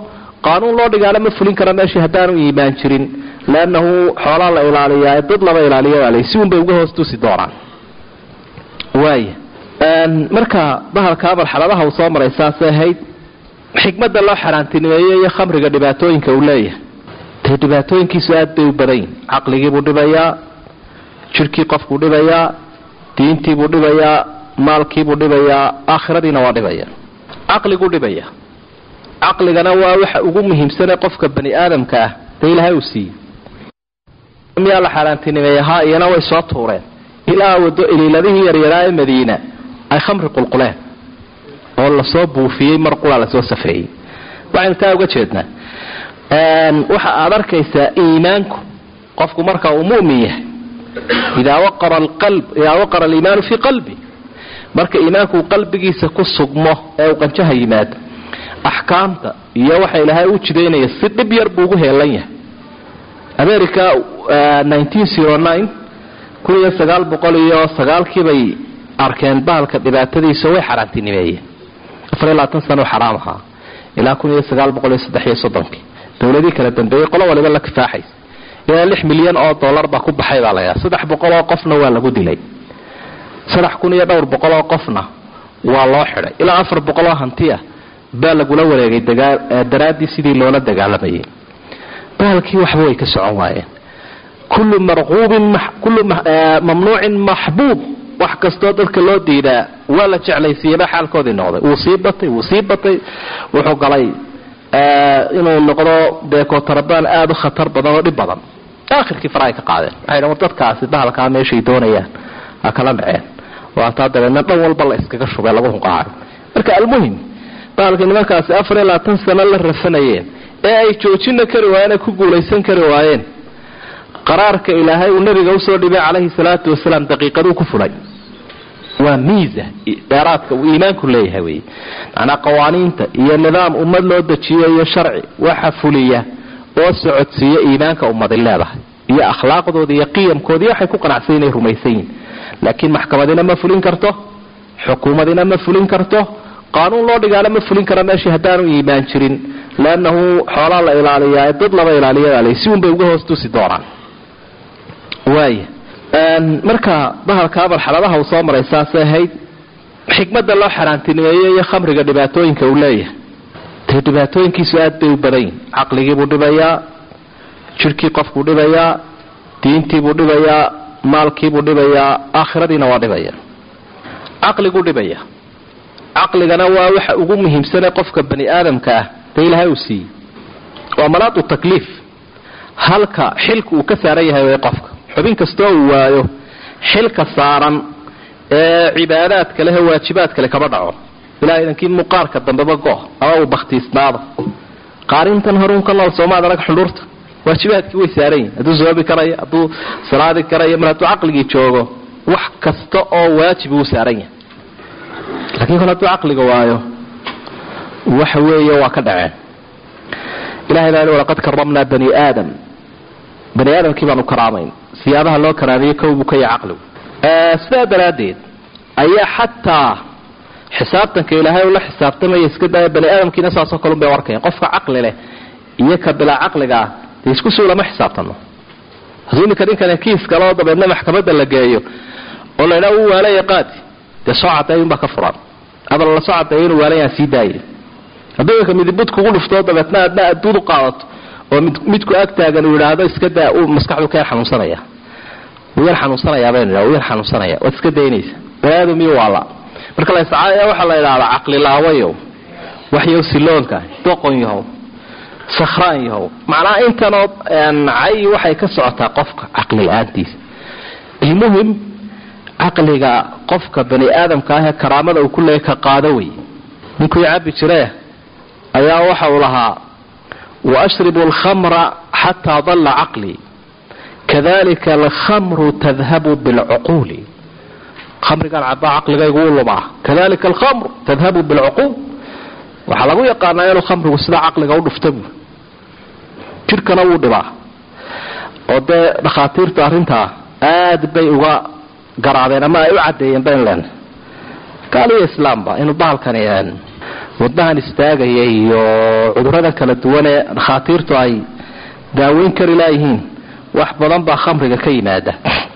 qaanuun loo dhigaana ma fulin kara meeshii haddaanu iimaan jirin leannahu xoolaa la ilaaliyaa dad laba ilaaliya si unbay uga hoos tusi doonaan waaya marka bahalkaa marxaladaha uu soo maray saasay ahayd xikmadda loo xaaraantinimeeye iyo khamriga dhibaatooyinka uu leeyahay dee dhibaatooyinkiisu aad bay u badanyihin caqligiibuu dhibayaa jirhkii qofkuu dhibayaa diintiibuu dhibayaa maalkiibuu dhibayaa aakhiradiina waa dhibaya caqliguu dhibaya caqligana waa waxa ugu muhiimsane qofka bani aadamka ah dee ilaahay uu siiyey miyaa la xaaraantinimeeye haa iyana way soo tuureen ilaa wado iliiladihii yaryaraa ee madiina ay khamri qulquleen oo lasoo buufiyey mar qura lasoo safeeyey waxaynu taa uga jeednaa waxa aad arkaysaa iimaanku qofku marka uu mumin yahay idaa waqara alqalb idaa waqara aliimaanu fii qalbi marka iimaanku uu qalbigiisa ku sugmo ee uu qanjaha yimaado axkaamta iyo waxa ilaahay u jidaynaya si dhib yar buu ugu heelan yahay america kun iyo sagaal boqol iyo sagaalkiibay arkeen bahalka dhibaatadiisa way xaaraantinimeeyeen afar iyo labaatan sano xaraam ahaa ilaa kun iyo sagaal boqol iyo saddex iyo soddonkii dowladii kala dambeeyey qolo waliba la kifaaxaysa ilaa lix milyan oo dollar baa ku baxay baa layaa saddex boqol oo qofna waa lagu dilay saddex kun iyo dhowr boqol oo qofna waa loo xidhay ilaa afar boqol oo hanti ah baa lagula wareegay daraaddii sidii loola dagaalamayay bahalkii waxba way ka socon waayeen kullu marquubin kullu mamnuucin maxbuub wax kastoo dadka loo diidaa waa la jeclaysiiyeba xaalkoodii noqday wuu sii batay wuu sii batay wuxuu galay inuu noqdo beekootarabaan aada u khatar badan oo dhib badan aakhirkii farahay ka qaadeen waxay dhan war dadkaasi bahalkaa meeshay doonayaan ha kala dhaceen waataa dabeedna dhan walba la iskaga shubay lagu hunqaaco marka almuhim bahalkii nimankaasi afar iyo labaatan sano la rafanayeen ee ay joojina kari waayeen ee ku guulaysan kari waayeen qaraarka ilaahay uu nabiga usoo dhibay calayhi salaatu wasalaam daqiiqaduu ku fulay waa miisa dheeraadka uu iimaanku leeyahay wey macnaa qawaaniinta iyo nidaam ummad loo dejiyo iyo sharci waxa fuliya oo socodsiiya iimaanka ummadi leedahay iyo akhlaaqdooda iyo qiyamkoodii waxay ku qanacsan inay rumaysan yihin laakiin maxkamadina ma fulin karto xukuumadina ma fulin karto qaanuun loo dhigaana ma fulin kara meeshii haddaanu iimaan jirin leannahu xoolaa la ilaaliyaa dad laba ilaaliya si unbay uga hoos tusi doonaan waaya marka bahalkaa marxaladaha uu soo maray saasay ahayd xikmadda loo xaaraantinimeeye iyo khamriga dhibaatooyinka uu leeyahay dee dhibaatooyinkiisu aad bay u badan yihin caqligiibuu dhibayaa jirhkii qofkuu dhibayaa diintiibuu dhibayaa maalkiibuu dhibayaa aakhiradiina waa dhibaya caqliguu dhibaya caqligana waa waxa ugu muhiimsane qofka bani aadamka ah dee ilaahay uu siiyey waa malaadu takliif halka xilka uu ka saaran yahay way qofka xubin kastoo uu waayo xilka saaran ee cibaadaadka leh waajibaadka le kama dhaco ilaa idankii muqaarka dambeba go ama uu baktiisnaado qaarintan horuunka nool soomaad arag xundhuurta waajibaadkii way saaran yihin hadduu soobi karayo hadduu salaadi karayo mar hadduu caqligii joogo wax kasta oo waajib uu saaran yahay laakiin kol hadduu caqliga waayo waxa weeye waa ka dhaceen ilahay baa walaqad karamnaa bani aadam bani aadamkii baanu karaamayn siyaabaha loo karaamiyey kowbuu ka yahay caqligu sidaa daraaddeed ayaa xataa xisaabtanka ilaahay ula xisaabtamaya iska daaya bani aadamkiina saasoo kalun bay arkayaan qofka caqli leh iyo ka bilaa caqliga ah dee isku suu lama xisaabtano hadduu iminka ninkani kiis kale oo dabeedna maxkamadda la geeyo oo la idhaha uu waalaya qaadi dee soo cadeeyunbaa ka furan ama lala soo cadeeyo inuu waalayaan sii daayay hadduu iminka midibud kugu dhuftoo dabeedna aadna adduud u qaadato oo midku ag taagan uu idhaahdo iska daa uu maskaxdu ka yar xanuunsanaya wuu yar xanuunsanayaa baynu idhaha wuu yar xanuunsanaya waad iska daynaysa baniaadam iyo waala marka la iscaaya waxaa la idhahdaa caqli laawayow waxyow siloonka doqon yahow sakhraan yahow macnaha intanoo cay waxay ka socotaa qofka caqli la-aantiisa ilmuhim caqliga qofka bani aadamka ah ee karaamada uu ku leeyay ka qaado wey ninkuu cabi jiree ayaa waxa uu lahaa waashribu alkhamra xataa dalla caqlii kadalika alkhamru tadhabu bilcuquuli khamrigaan cabaa caqligaygu u lumaa kadalika alkhamru tadhabu bilcuquul waxaa lagu yaqaanaa inuu khamrigu sidaa caqliga u dhufta buu jidhkana wuu dhibaa oo dee dhakhaatiirtu arrintaa aad bay uga garaadeen ama ay u cadeeyeen bayn len gaal iyo islaamba inuu bahalkani wadnahan istaagaya iyo cudurada kala duwan ee dhakhaatiirtu ay daaweyn kari laayihiin wax badan baa khamriga ka yimaada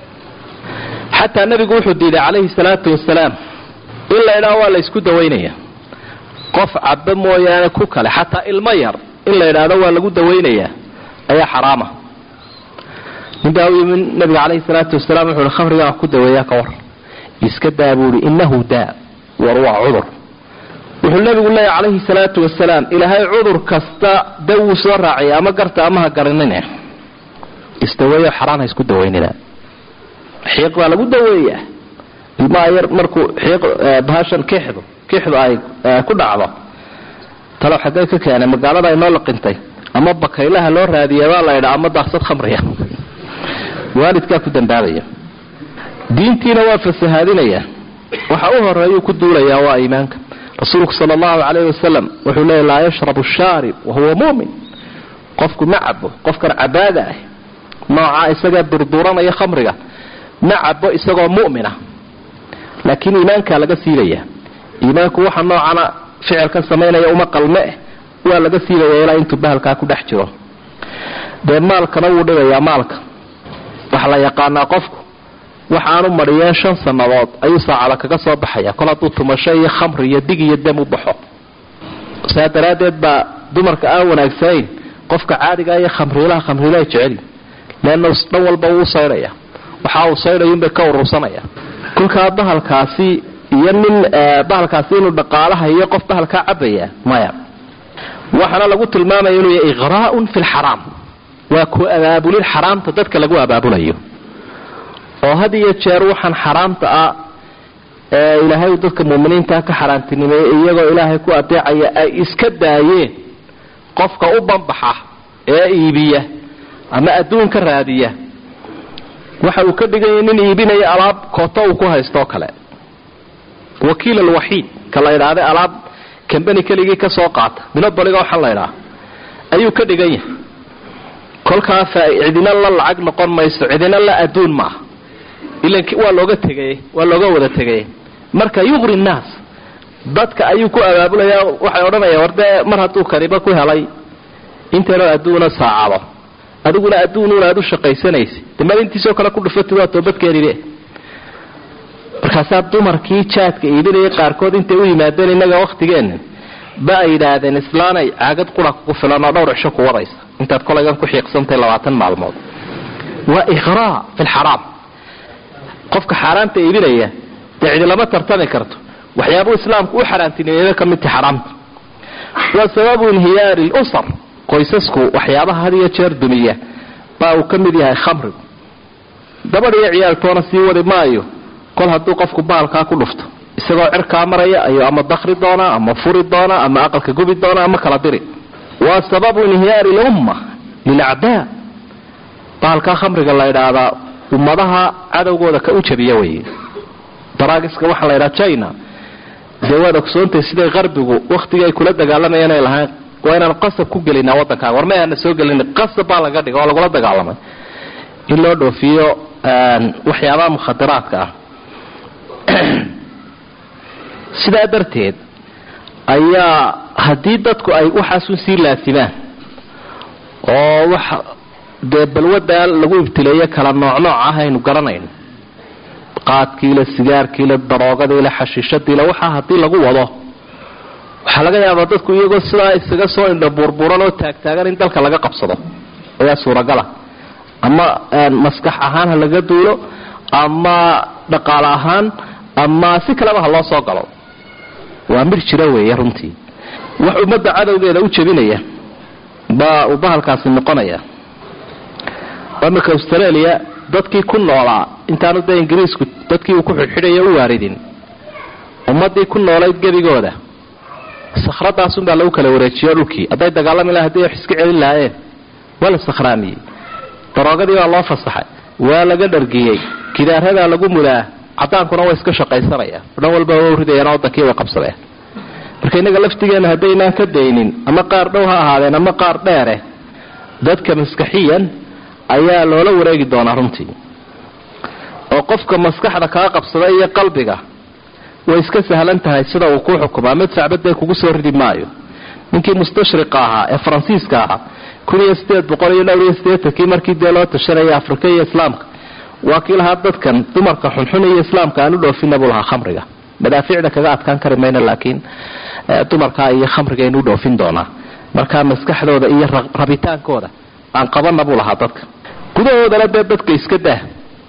xataa nebigu wuxuu diiday calayhi salaatu wasalaam in la idhaho waa la ysku dawaynaya qof caba mooyaane ku kale xataa ilmo yar in la idhaahdo waa lagu dawaynayaa ayaa xaraama ninbaa u yimi nabiga calayhi salaatu wasalaam wuxuu hi khamrigaa wax ku daweeyaa ka war iska daa buuhi innahu daa war waa cudur wuxuu nabigu leeyahy calayhi salaatu wasalaam ilaahay cudur kasta da wuu soo raaciyay ama garta ama ha garanine isdaweeyo xaraan ha isku dawaynina xiiq baa lagu daweeyaa ilmaha yar markuu xiiq bahashan kixdu kixdu ay ku dhacdo talow xaggay ka keenay magaalada ay noo laqintay ama bakaylaha loo raadiya baa la ydhaa ama daaqsad khamriya waalidkaa ku dambaabaya diintiina waa fasahaadinaya waxa u horeeyuu ku duulayaa waa iimaanka rasuulku sal allahu calayh wasalam wuxuu leeya laa yashrabu shaarib wahuwa mumin qofku ma cabo qofkan cabaada ah noocaa isagaa durduranaya khamriga ma cabo isagoo mu'mina laakiin iimaankaa laga siibaya iimaanku waxa noocana ficilkan samaynaya uma qalme eh waa laga siibaya ilaa intuu bahalkaa ku dhex jiro dee maalkana wuu dhibayaa maalka waxa la yaqaanaa qofku waxaanu mariyeen shan sannadood ayuu saacada kaga soo baxaya kol hadduu tumasho iyo khamri iyo dig iyo dam u baxo saa daraaddeed baa dumarka aan wanaagsanayn qofka caadiga iyo khamriilaha khamriilaha jeceli leanna dhan walba wuu saydhaya waxa uu saydhayunbay ka urursanaya kolkaa bahalkaasi iyo nin bahalkaasi inuu dhaqaalaha iyo qof bahalkaa cabaya maya waxaana lagu tilmaamaya inuu yahay iqraa'un fi lxaraam waa ku abaabulin xaraamta dadka lagu abaabulayo oo had iyo jeer waxaan xaraamta ah ee ilaahay uu dadka muuminiinta ka xaaraantinimeeyey iyagoo ilaahay ku adeecaya ay iska daayeen qofka u banbaxa ee iibiya ama adduun ka raadiya waxa uu ka dhiganya nin iibinaya alaab kooto uu ku haystooo kale wakiil alwaxiid ka la idhaahday alaab kambani keligii ka soo qaata minobaliga waxaa la idhaha ayuu ka dhigan yahay kolkaa cidina la lacag noqon mayso cidina la adduun ma ah ilan waa looga tegay waa looga wada tegay marka yuqri nnaas dadka ayuu ku abaabulayaa waxay odhanayaan war dee mar hadduu kaniba ku helay inteynoo adduuna saacado adiguna adduunuuna aad u shaqaysanaysa de maalintiisoo kale ku dhufatid waa toobadkeenide markaasaa dumarkii jaadka iibinayay qaarkood intay u yimaadeen innaga wakhtigeenna ba ay yidhaahdeen islaanay caagad qura kugu filan oo dhowr cisho ku wadaysa intaad kolaygan ku xiiqsantahay labaatan maalmood waa iqraa fi lxaraam qofka xaaraanta iibinaya dee cidi lama tartami karto waxyaabuu islaamku u xaaraantinimeeba ka midta xaraamta waa sababu inhiyaari lusar qoysasku waxyaabaha had iyo jeer dumiya baa uu ka mid yahay khamrigu gabadh iyo ciyaaltoona sii wadi maayo kol hadduu qofku baalkaa ku dhufto isagoo cirkaa maraya ayuu ama dakri doonaa ama furi doonaa ama aqalka gubi doonaa ama kala diri waa sababu inhiyaari lumma lilacdaa baalkaa khamriga la idhaahdaa ummadaha cadowgooda ka u jabiya weye daraagiska waxaa la ydhaha china dee waad ogsoontay siday qarbigu wakhtigii ay kula dagaalamayeen ay lahayn waa inaan qasab ku gelinaa waddankaaga war may aana soo gelin qasab baa laga dhiga oo lagula dagaalamay in loo dhoofiyo waxyaabaha mukhadaraadka ah sidaa darteed ayaa haddii dadku ay waxaasun sii laasimaan oo wax dee balwadaa lagu ibtileeyo kala noocnooc ah aynu garanayno qaadkiila sigaarkiila daroogadiila xashiishadiila waxaa haddii lagu wado waxaa laga yaabaa dadku iyagoo sidaa isaga soo indha buurbuuran oo taagtaagan in dalka laga qabsado ayaa suuragala ama maskax ahaan ha laga duulo ama dhaqaale ahaan ama si kaleba ha loo soo galo waa mir jira weeye runtii wax ummadda cadowgeeda u jebinaya baa uu bahalkaasi noqonaya iminka australia dadkii ku noolaa intaanu dee ingiriisku dadkii uu ku xidhxidhayo u waaridin ummadii ku noolayd gebigooda sakradaasunbaa lagu kala wareejiyo dhulkii hadday dagaalami laha hadii wax iska celin lahaayeen waa la sakhraamiyey daroogadii baa loo fasaxay waa laga dhargiyey gidaaradaa lagu mudaa cadaankuna way iska shaqaysanaya dhan walba wa ridayaan wadankii way qabsadeen marka innaga laftigeena haddaynaan ka daynin ama qaar dhow ha ahaadeen ama qaar dheere dadka maskaxiyan ayaa loola wareegi doonaa runtii oo qofka maskaxda kaa qabsada iyo qalbiga way iska sahlan tahay sida uu ku xukumaa mid sacbadee kugu soo ridi maayo ninkii mustashriqa ahaa ee faransiiska ahaa kun iyo sideed boqol iyo dhowr iyo sideetankii markii dee loo tashanaya afrika iyo islaamka waa kii lahaa dadkan dumarka xunxun iyo islaamka aan u dhoofina buu lahaa khamriga madaafiicda kaga adkaan kari mayna laakiin dumarkaa iyo khamrigaynu u dhoofin doonaa markaa maskaxdooda iyo rabitaankooda aan qabana buu lahaa dadka gudahoodana dee dadka iska dah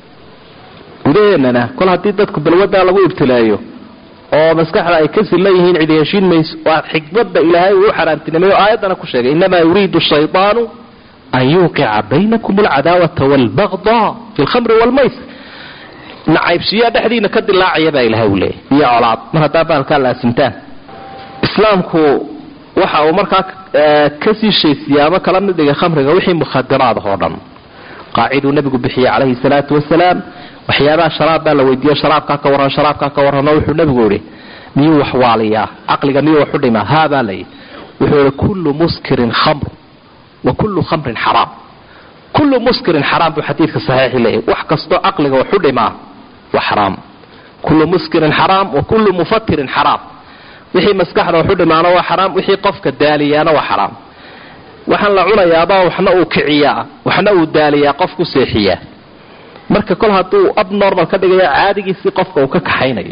gudaheennana kol haddii dadku balwadaa lagu ibtileeyo oo maskaxda ay ka silla yihiin cidi heshiin mayso waa xikmadda ilaahay uu u xaaraantinimeeyo aayaddana ku sheegay innamaa yuriidu shaydaanu an yuuqica baynakum alcadaawata waalbagdaa fi lkhamri waalmaysr nacaybsiyaa dhexdiina ka dilaacaya baa ilahay uu leeyay iyo colaad mar haddaa baalkaa laasimtaan islaamku waxa uu markaa kasii shaysiya ama kala mid dhigay khamriga wixii mukhadiraada oo dhan qaaciduu nabigu bixiyey calayhi salaatu wasalaam waxyaabaha sharaab baa la weydiiyo sharaabkaa ka warran sharaabkaa ka warrano wuxuu nabigu yihi miyuu wax waaliyaa caqliga miyuu wax u dhimaa haabaa layi wuxuu yihi kullu muskirin khamr wa kullu khamrin xaraam kullu muskirin xaraam buu xadiidka saxiixi leeyahy wax kastoo caqliga wax u dhimaa waa xaraam kullu muskirin xaraam wa kullu mufatirin xaraam wixii maskaxda wax u dhimaana waa xaraam wixii qofka daaliyaana waa xaraam waxaan la cunayaabaa waxna uu kiciyaa waxna uu daaliyaa qof ku seexiyaa marka kol hadduu abnormal ka dhigayo caadigiisii qofka uu ka kaxaynayo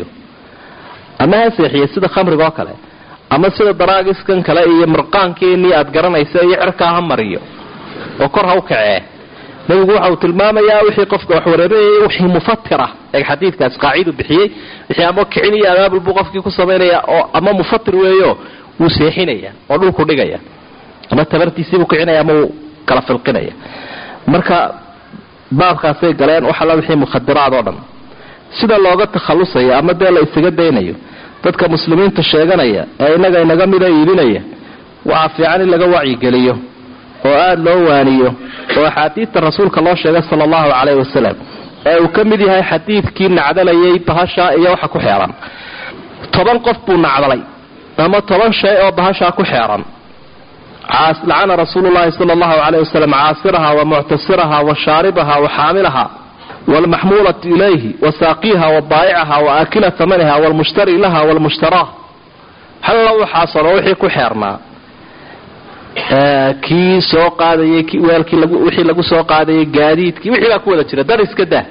ama ha seexiya sida khamriga oo kale ama sida daraagiskan kale iyo mirqaankeenii aad garanaysa iyo cirkaa ha mariyo oo kor ha u kacee nabigu waxa uu tilmaamayaa wixii qofka wax wareerayay wixii mufatira ee xadiidkaas qaacidu bixiyey wixii ama kicin iyo abaabul buu qofkii ku samaynaya oo ama mufatir weeyo wuu seexinaya oo dhulku dhigaya ama tabartiisiibuu kicinaya ama wuu kala filqinaya marka baabkaasay galeen wax alla wixii mukhadiraad oo dhan sida looga takhallusaya ama dee la isaga daynayo dadka muslimiinta sheeganaya ee innaga inaga mida iibinaya waxaa fiican in laga wacyigeliyo oo aada loo waaniyo oo axaadiidta rasuulka loo sheegay sala allahu calayhi wasalam ee uu ka mid yahay xadiidkii nacdalayay bahashaa iyo waxa ku xeeran toban qof buu nacdalay ama toban shay oo bahashaa ku xeeran lacana rasuulu llahi sala allahu calayh wasalam caasiraha wa muctasiraha wa shaaribaha wa xaamilaha waalmaxmuulatu ilayhi wa saaqiiha wa baayicaha wa aakila tamaniha waalmushtari laha waalmushtaraa halla waxaasoo dhan wixii ku xeernaa kii soo qaadayay weelkii wixii lagu soo qaadayay gaadiidkii wixii baa ku wada jira dar iska dah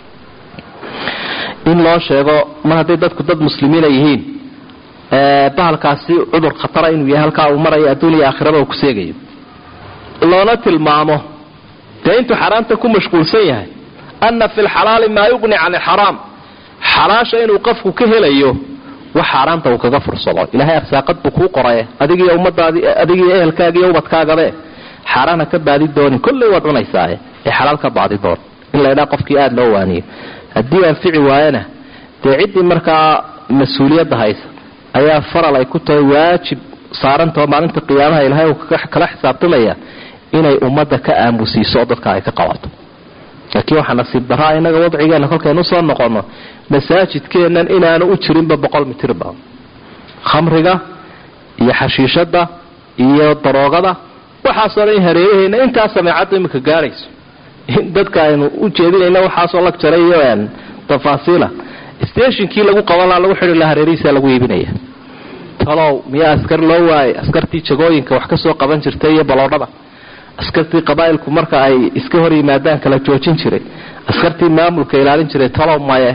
in loo sheego mar hadday dadku dad muslimiina yihiin bahalkaasi cudur khatara inuu yahay halkaa uu marayo adduun iyo aakhiraba uu ku seegayo loona tilmaamo dee intuu xaaraamta ku mashquulsan yahay anna fi lxalaali maa yuqni can ilxaraam xalaasha inuu qofku ka helayo wax xaaraamta uu kaga fursado ilaahay arsaaqad buu kuu qoraye adigiiyo ummadaadi adigiiyo ehelkaaga iyo ubadkaagabe xaaraana ka baadi doonin kolley waad cunaysaaye ee xalaal ka baadi doon in laydhaa qofkii aada loo waaniyo haddii anfici waayana dee ciddii markaa mas-uuliyadda haysa ayaa faral ay ku tahay waajib saarantao maalinta qiyaamaha ilaahay uu kala xisaabtamaya inay ummadda ka aamusiiso oo dadka ay ka qabato laakiin waxaa nasiib daraa innaga wadcigeena kolkaynu soo noqonno masaajidkeennan inaanu u jirinba boqol mitirba khamriga iyo xashiishada iyo daroogada waxaasoo dhan in hareeraheyna intaa sameecadda imika gaadhayso in dadka aynu u jeedinayna waxaasoo lag jaray iyo tafaasiila stationkii lagu qaban laha lagu xidhi laha hareerihiisa lagu iibinaya talow miyaa askar loo waayay askartii jagooyinka wax ka soo qaban jirtay iyo baloodhada askartii qabaa'ilku marka ay iska hor yimaadaan kala joojin jiray askartii maamulka ilaalin jiray talow maye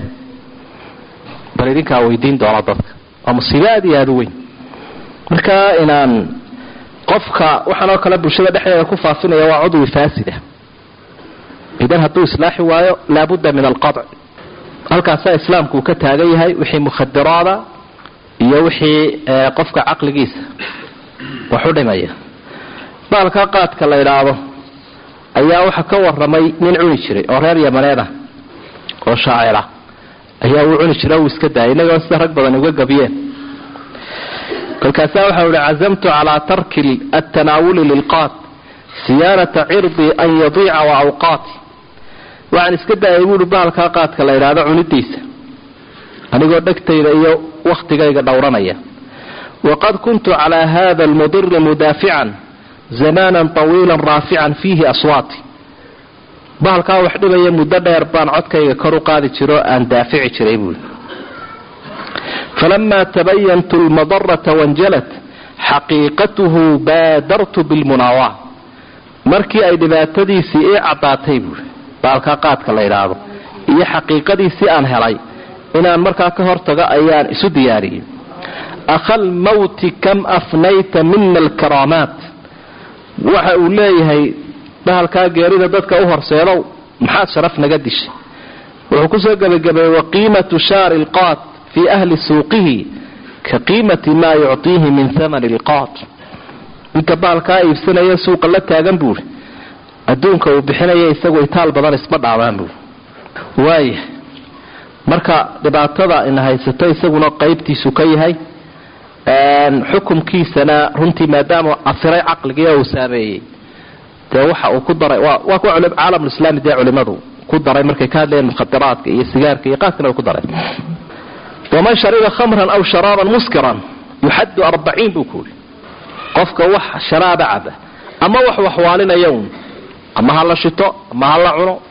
bal idinkaa weydiin doona dadka waa musiibo aada iyo aada u weyn marka inaan qofka waxaan oo kale bulshada dhexdeeda ku faafinaya waa cudwi faasida idan hadduu islaaxi waayo laabudda min alqadc halkaasaa islaamku uu ka taagan yahay wixii mukhadiraada iyo wixii qofka caqligiisa wax u dhimaya baalka qaadka la idhaahdo ayaa waxa ka waramay nin cuni jiray oo reer yamaneed ah oo shaacira ayaa uu cuni jiray uu iska daayay inagoo sida rag badan uga gabiyeen kolkaasaa waxa uhi cazamtu calaa tarki atanaawuli lilqaad siyaanata cirdii an yadiica wa awqaati waxaan iska daayay buuhi bahalkaa qaadka la idhaahdo cunidiisa anigoo dhegtayda iyo wakhtigayga dhowranaya waqad kuntu calaa hada almudiri mudaafican zamanan tawiilan raafican fiihi aswaati bahalkaa wax dhibaya muddo dheer baan codkayga kor u qaadi jiro aan daafici jiray buui falama tabayantu lmadarata wanjalat xaqiiqatuhu baadartu bilmunaawa markii ay dhibaatadiisii ii caddaatay buui baalkaa qaadka la yidhaahdo iyo xaqiiqadiisii aan helay inaan markaa ka hortago ayaan isu diyaariyey akhal mawti kam afnayta mina alkaraamaat waxa uu leeyahay bahalkaa geerida dadka u horseedow maxaad sharaf naga dishay wuxuu kusoo gebagabeeyey waqiimatu shaari lqaat fii ahli suuqihi ka qiimati maa yuctiihi min hamani lqaat ninka bahalkaa iibsanaya suuqa la taagan buuri adduunka uu bixinaya isagu itaal badan isma dhaabaan buuri waaya marka dhibaatada ina haysato isaguna qaybtiisu ka yahay xukumkiisana runtii maadaama afiray caqligii uu saameeyey dee waxa uu ku daray waa kuwa caalamulislaami dee culimadu ku daray markay ka hadlayeen mukhadiraadka iyo sigaarka iyo qaadkana way ku dareen waman shariba khamran aw sharaaban muskiran yuxaddu arbaciin buu kuuri qofka wax sharaaba caba ama wax waxwaalinaya un ama ha la shito ama ha la cuno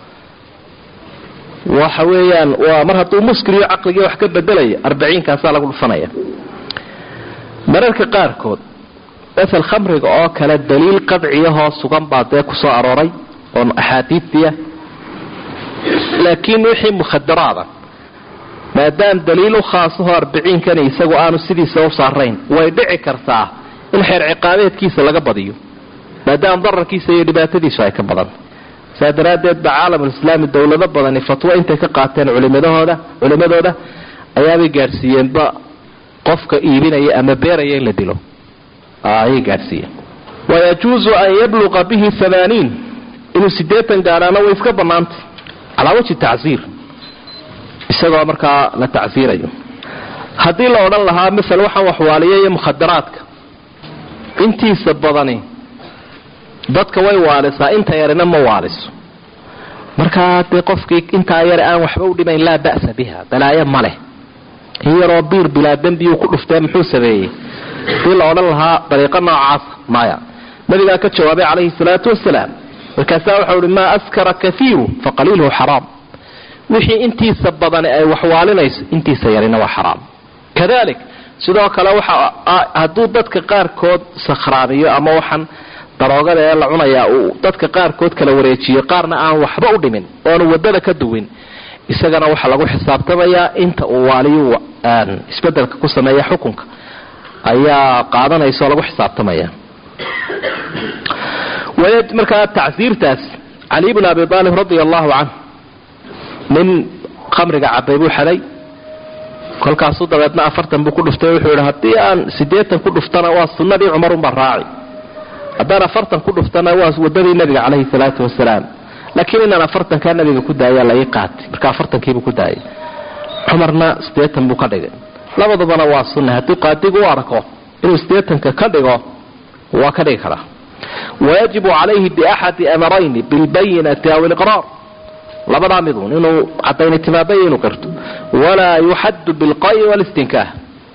waxa weeyaan waa mar hadduu muskiriyo caqligii wax ka bedelaya arbaciinkaasaa lagu dhufanaya mararka qaarkood masel khamriga oo kale daliil qadciyahoo sugan baa dee kusoo arooray oon axaadiidiya laakiin wixii mukhadaraada maadaam daliil u khaasahoo arbiciinkani isagu aanu sidiisa u saarayn way dhici kartaa in xeer ciqaabeedkiisa laga badiyo maadaama dararkiisa iyo dhibaatadiisu ay ka badan saa daraaddeed ba caalamulislaami dowlado badani fatwo intay ka qaateen culimadahooda culimadooda ayaabay gaadhsiiyeenba qofka iibinaya ama beeraya in la dilo ayay gaadhsiiyeen wayajuuzu an yabluqa bihi amaaniin inuu sideetan gaadhaana way iska bannaantay calaa wajhi tacsiir isagoo markaa la tacsiirayo haddii la odhan lahaa masel waxaan waxwaaliya iyo mukhadaraadka intiisa badani dadka way waalisaa inta yarina ma waaliso markaa dee qofkii intaa yare aan waxba u dhimayn laa ba'sa biha balaayo ma leh in yaroo biir bilaa dembiyuu ku dhuftee muxuu sameeyey hadii la odhan lahaa dariiqo noocaasa maya nabigaa ka jawaabay calayhi salaatu wasalaam markaasaa waxau ihi maa askara kaiiru faqaliiluhu xaraam wixii intiisa badani ay waxwaalinayso intiisa yarina waa xaraam kadalik sidoo kale waxa hadduu dadka qaarkood sakhraamiyo ama waxaan daroogada ee la cunayaa uu dadka qaarkood kala wareejiyo qaarna aan waxba u dhimin oonu wadada ka duwin isagana waxaa lagu xisaabtamayaa inta uu waaliyu isbedelka ku sameeya xukunka ayaa qaadanaysa oo lagu xisaabtamaya markaa tacsiirtaas cali bn abi aalib radia allahu canh nin khamriga cabay buu xaday kolkaasuu dabeedna afartan buu ku dhuftay wuxuu yidhi haddii aan sideetan ku dhuftana waa sunnadii cumarunbaa raaci haddaan afartan ku dhuftana waa wadadii nabiga caleyhi salaatu wasalaam laakiin inaan afartankaa nabiga ku daaya la ii qaatay marka afartankiibuu ku daayay cumarna sideetan buu ka dhigay labadabana waa sunna hadduu qaadigu u arko inuu sideetanka ka dhigo waa ka dhigi karaa wayajibu calayhi biaxadi amarayni bilbayinati aw iliqraar labadaa midun inuu cadayni timaabaya inuu qirto walaa yuxaddu bilqayi walistinkaah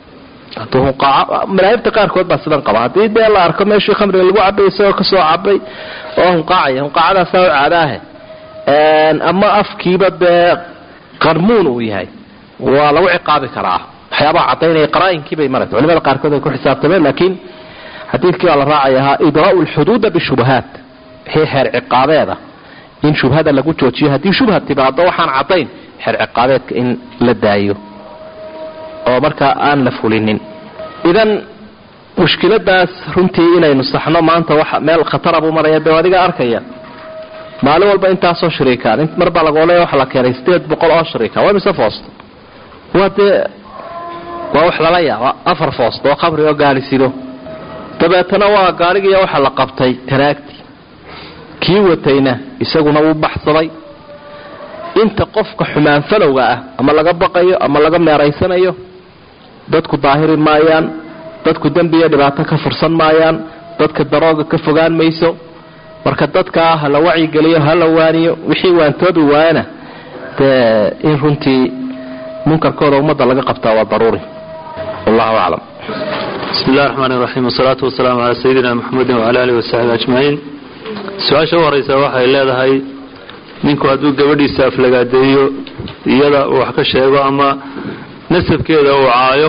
madaahibta qaarkood baa sidan qaba haddii dee la arko meeshii khamriga lagu cabay isagoo kasoo cabay oo hunqaacaya hunqaacadaasa u caadaahe ama afkiiba dee qarmuun uu yahay waa lagu ciqaabi karaa waxyaabaha cadaynaya qaraainkiibay marata culimada qaarkood ay ku xisaabtameen laakiin xadiidkii baa la raacay ahaa idraa'u lxuduuda bishubahaat wixii xeer ciqaabeeda in shubhada lagu joojiyo haddii shubha timaado waxaan cadayn xeer ciqaabeedka in la daayo oo markaa aan la fulinin idan mushkiladaas runtii inaynu saxno maanta wa meel khatara buu maraya de adiga arkaya maalin walba intaasoo shariikaan mar baa lagooley waxa la keenay sideed boqol oo shariika waa mise foosto waa dee waa wax lala yaaba afar foosto oo khamri oo gaari sido dabeetana waa gaarigiiya waxa la qabtay tanaagti kii watayna isaguna wuu baxsaday inta qofka xumaan falowga ah ama laga baqayo ama laga meeraysanayo dadku daahiri maayaan dadku dembiiyo dhibaato ka fursan maayaan dadka darooga ka fogaan mayso marka dadkaa ha la wacyigeliyo ha la waaniyo wixii waantoobi waayana dee in runtii munkarkooda ummadda laga qabtaa waa daruuri wallahu aclam bismi illahi raxmaan raxiim wasalaatu wasalaamu calaa sayidina maxamedin wacala alihi wasaxbi ajmaciin su-aasha u horeysa waxay leedahay ninku hadduu gabadhiisa aflagaadeeyo iyada uu wax ka sheego ama nasabkeeda uu caayo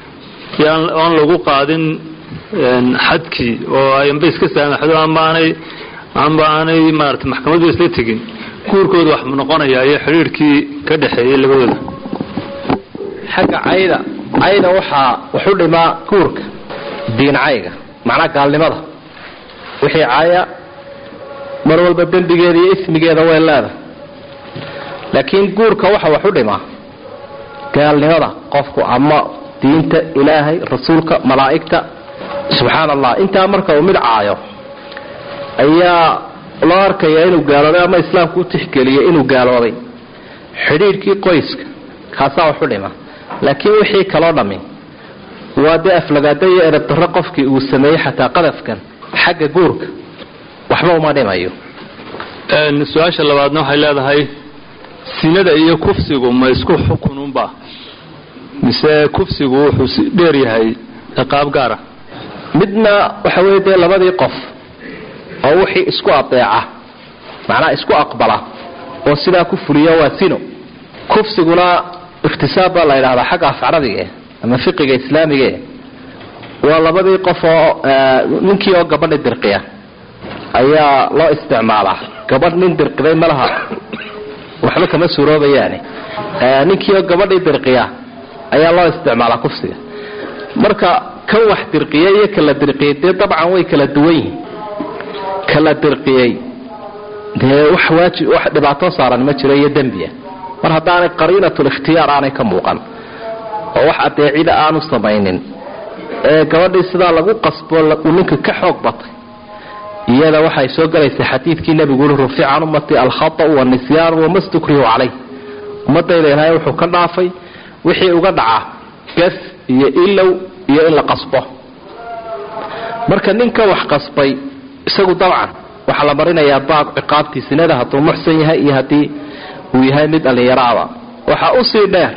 oon lagu qaadin xadkii oo ay amba iska saamaxdo amba aanay amba aanay maarata maxkamaddu isla tegin guurkooda wax noqonaya iyo xidhiirhkii ka dhexeeyey labadooda xagga cayda cayda waxaa waxu dhimaa guurka diin cayga macnaa gaalnimada wixii caya mar walba dembigeeda iyo ismigeeda way leedahay laakiin guurka waxa wax u dhimaa gaalnimada qofku ama diinta ilaahay rasuulka malaa'igta subxaan allah intaa marka uu mid caayo ayaa loo arkayaa inuu gaaloobay ama islaamku u tixgeliyay inuu gaaloobay xidhiidhkii qoyska kaasaa wax u dhima laakiin wixii kaloo dhammi waa dee aflagaada iyo erabdarro qofkii uu sameeyey xataa qadafkan xagga guurka waxba uma dhimayo su-aasha labaadna waxay leedahay sinada iyo kufsigu ma isku xukununba mise kufsigu wuxuu dheer yahay ciqaab gaara midna waxa weye dee labadii qof oo wixii isku adeeca macnaha isku aqbala oo sidaa ku fuliya waa sino kufsiguna ikhtisaab baa la yidhahdaa xagga afcaradige ama fiqiga islaamige waa labadii qof oo ninkii oo gabadhi dirqiya ayaa loo isticmaalaa gabadh nin dirqiday malaha waxba kama suuroobayaani ninkii oo gabadhii dirqiya ayaa loo isticmaalaa kufsiga marka kan wax dirqiyey iyo kala dirqiyey dee dabcan way kala duwan yihiin kala dirqiyey dee wax waajib wax dhibaato saaran ma jiro iyo dembiya mar haddaanay qariinatul ikhtiyaar aanay ka muuqan oo wax adeecida aanu samaynin ee gabadhii sidaa lagu qasbo uu ninka ka xoog batay iyada waxay soo galaysa xadiidkii nebigu ui rufica can ummati alkhata'u wanisyaanu wama stukrihu calayh ummadayda ilaahay wuxuu ka dhaafay wixii uga dhaca gas iyo ilow iyo in la qasbo marka ninka wax qasbay isagu dabcan waxaa la marinayaa baab ciqaabtii sinada hadduu muxsan yahay iyo haddii uu yahay mid dhallinyaraaba waxaa usii dheer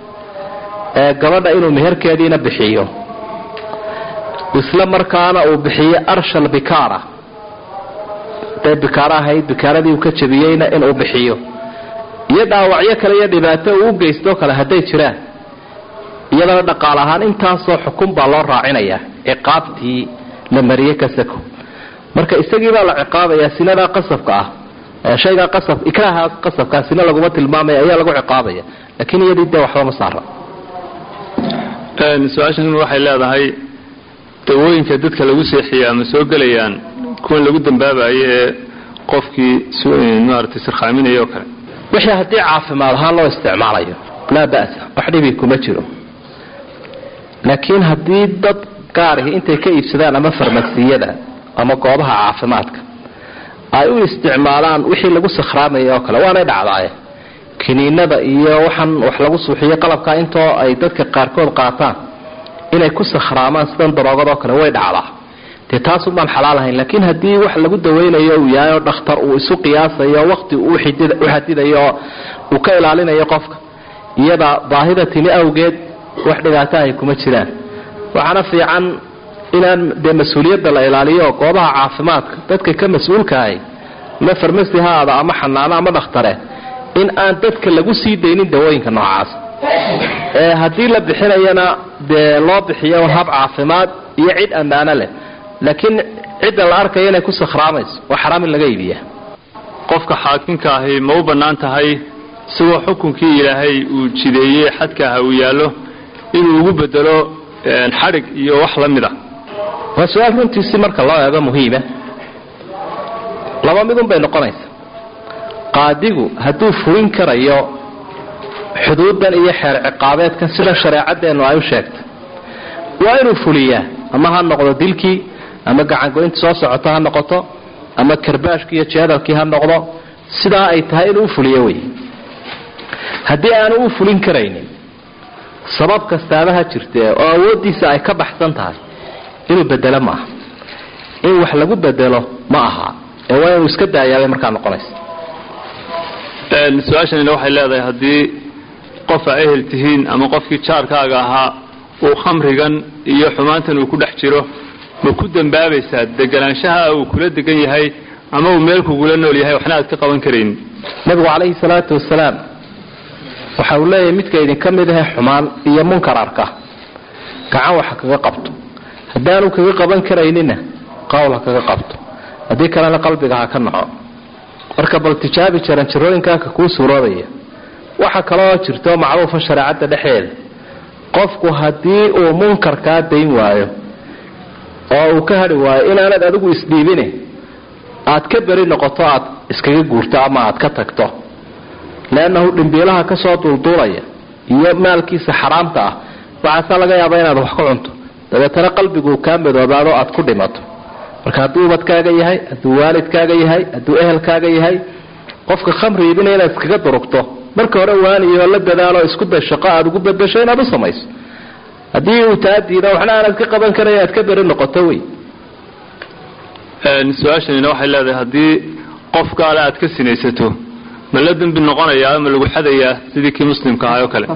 ee gabadha inuu meherkeediina bixiyo isla markaana uu bixiyo arshal bikaara haday bikaaro ahayd bikaaradii uu ka jabiyeyna inuu bixiyo iyo dhaawacyo kale iyo dhibaato uu u geystoo kale hadday jiraan iyadana dhaqaal ahaan intaasoo xukun baa loo raacinayaa ciqaabtii la mariye kasako marka isagii baa la ciqaabayaa sinadaa qasabka ah shaygaa qasab ikraaha qasabkaa sina laguma tilmaamaya ayaa lagu ciqaabaya laakiin iyadii dee waxba ma saara su-aashan waxay leedahay dawooyinka dadka lagu seexiya ama soo gelayaan kuwan lagu dambaabayo ee qofkii maarata sirkhaaminaya oo kale wixii haddii caafimaad ahaan loo isticmaalayo laa ba'sa wax dhibi kuma jiro laakiin haddii dad gaarihi intay ka iibsadaan ama farmasiyada ama goobaha caafimaadka ay u isticmaalaan wixii lagu sakhraamaya oo kale waanay dhacdaaye kiniinada iyo waxaan wax lagu suuxiyo qalabka intoo ay dadka qaarkood qaataan inay ku sakhraamaan sidan daroogadoo kale way dhacdaa dee taas baan xalaal ahayn laakiin haddii wax lagu dawaynayo uu yahay oo dhakhtar uu isu qiyaasayo waqti u xadidayo oo uu ka ilaalinayo qofka iyada baahida timi awgeed wax dhibaatahay kuma jiraan waxaana fiican inaan dee mas-uuliyadda la ilaaliyo goobaha caafimaadka dadka ka mas-uulkahay ama farmasi ha aada ama xanaano ama dhakhtare in aan dadka lagu sii daynin dawooyinka noocaas ee haddii la bixinayana dee loo bixiyo hab caafimaad iyo cid ammaano leh laakiin cidda la arkayo inay ku sakhraamayso waa xaraam in laga iibiya qofka xaakimka ahi ma u bannaan tahay isagoo xukunkii ilaahay uu jideeyey xadka aha uu yaallo inuu ugu bedelo xadhig iyo wax la mid a waa su-aal runtiisi marka loo eego muhiima laba midun bay noqonaysa qaadigu hadduu fulin karayo xuduudan iyo xeer ciqaabeedkan sida shareecadeennu ay u sheegtay waa inuu fuliyaa ama ha noqdo dilkii ama gacangoynta soo socota ha noqoto ama karbaashkii iyo jeedalkii ha noqdo sidaa ay tahay inuu ufuliyo wey haddii aanu u fulin karaynin sabab kastaaba ha jirtee oo awooddiisa ay ka baxsan tahay inuu bedelo ma aha in wax lagu bedelo ma aha ee waa inuu iska daayaabay markaa noqonaysa su-aashanina waxay leedahay haddii qof aa ehel tihiin ama qofkii jaarkaaga ahaa uu khamrigan iyo xumaantan uu ku dhex jiro ma ku dambaabaysaa deganaanshaha uu kula degan yahay ama uu meel kugula nool yahay waxna aad ka qaban karaynin nabigu calayhi salaatu wasalaam waxa uu leeyahay midka idinka mid ahe xumaan iyo munkar arka gacan waxa kaga qabto haddaanu kaga qaban karaynina qowl ha kaga qabto haddii kalena qalbiga ha ka naco marka bal tijaabi jaran jirooyinkaaka kuu suuroobaya waxa kaloo jirto macruufa shareecadda dhexeeda qofku haddii uu munkarkaa dayn waayo oo uu ka hadhi waayo inaanad adigu isdhiibine aad ka beri noqoto aad iskaga guurto ama aad ka tagto leannahu dhimbiilaha kasoo duulduulaya iyo maalkiisa xaraamta ah waxaasaa laga yaabaa inaad wax ku cunto dabeetana qalbiguu kaa madoobaado aad ku dhimato marka hadduu ubadkaaga yahay hadduu waalidkaaga yahay hadduu ehelkaaga yahay qofka khamri iibina inaad iskaga durugto marka hore waaniyo la dadaalo isku day shaqo aad ugu bedasho inaad u samayso haddii uu taa diida waxna aanad ka qaban karay aad ka beri noqoto wey su-aashanina waxay leedahay haddii qof gaale aad ka sinaysato ma la dembi noqonayaa ma lagu xadayaa sidii kii muslimka ahay oo kale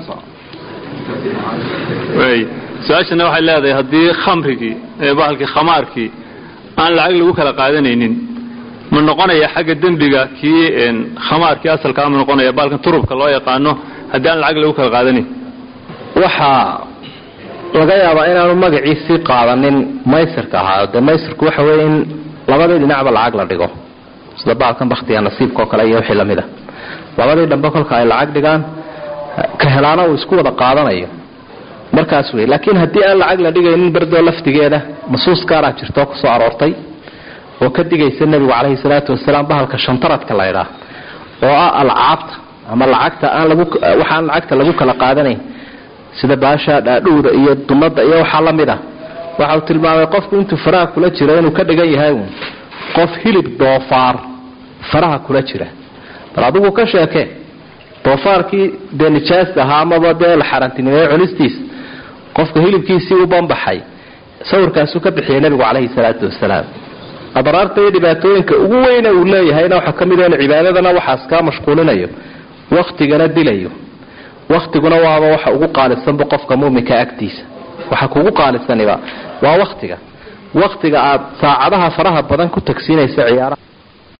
su-aashana waxay leedahay haddii khamrigii bahalkii khamaarkii aan lacag lagu kala qaadanaynin ma noqonaya xagga dembiga kii khamaarkii asalkaa ma noqonaya bahalkan turubka loo yaqaano haddii aan lacag lagu kala qaadanayn waxaa laga yaabaa inaanu magaciisii qaadanin maysirka ahaa dee maysirku waxa weeye in labadii dhinacba lacag la dhigo sida baalkan baktiga nasiibka oo kale iyo wixii lamid a labadii dhambe kolka ay lacag dhigaan ka helaana uu isku wada qaadanayo markaas wey laakiin haddii aan lacag la dhigaynin berdoo laftigeeda masuus gaaraa jirtoo kusoo aroortay oo ka digaysa nebigu caleyhi salaatu wasalaam bahalka shantaradka la ydhaa oo ah alcaabta ama lacagta aan lagu waxaan lacagta lagu kala qaadanayn sida baasha dhaadhuwda iyo dunada iyo waxaa la mid ah waxa uu tilmaamay qofku intuu faraha kula jiro inuu ka dhigan yahay uun qof hilib doofaar faraha kula jira bal adigu ka sheekee doofaarkii dee nijaasta ahaa amaba dee la xaaraantinimeeye cunistiisa qofka hilibkiisii u banbaxay sawirkaasuu ka bixiyay nebigu caleyhi salaatu wasalaam adraarta iyo dhibaatooyinka ugu weyne uu leeyahayna waxaa ka mid in cibaadadana waxaas kaa mashquulinayo waktigana dilayo waktiguna waaba waxa ugu qaalisanba qofka muminka agtiisa waxa kugu qaalisaniba waa waktiga waktiga aad saacadaha faraha badan ku tagsiinaysa ciyaaraha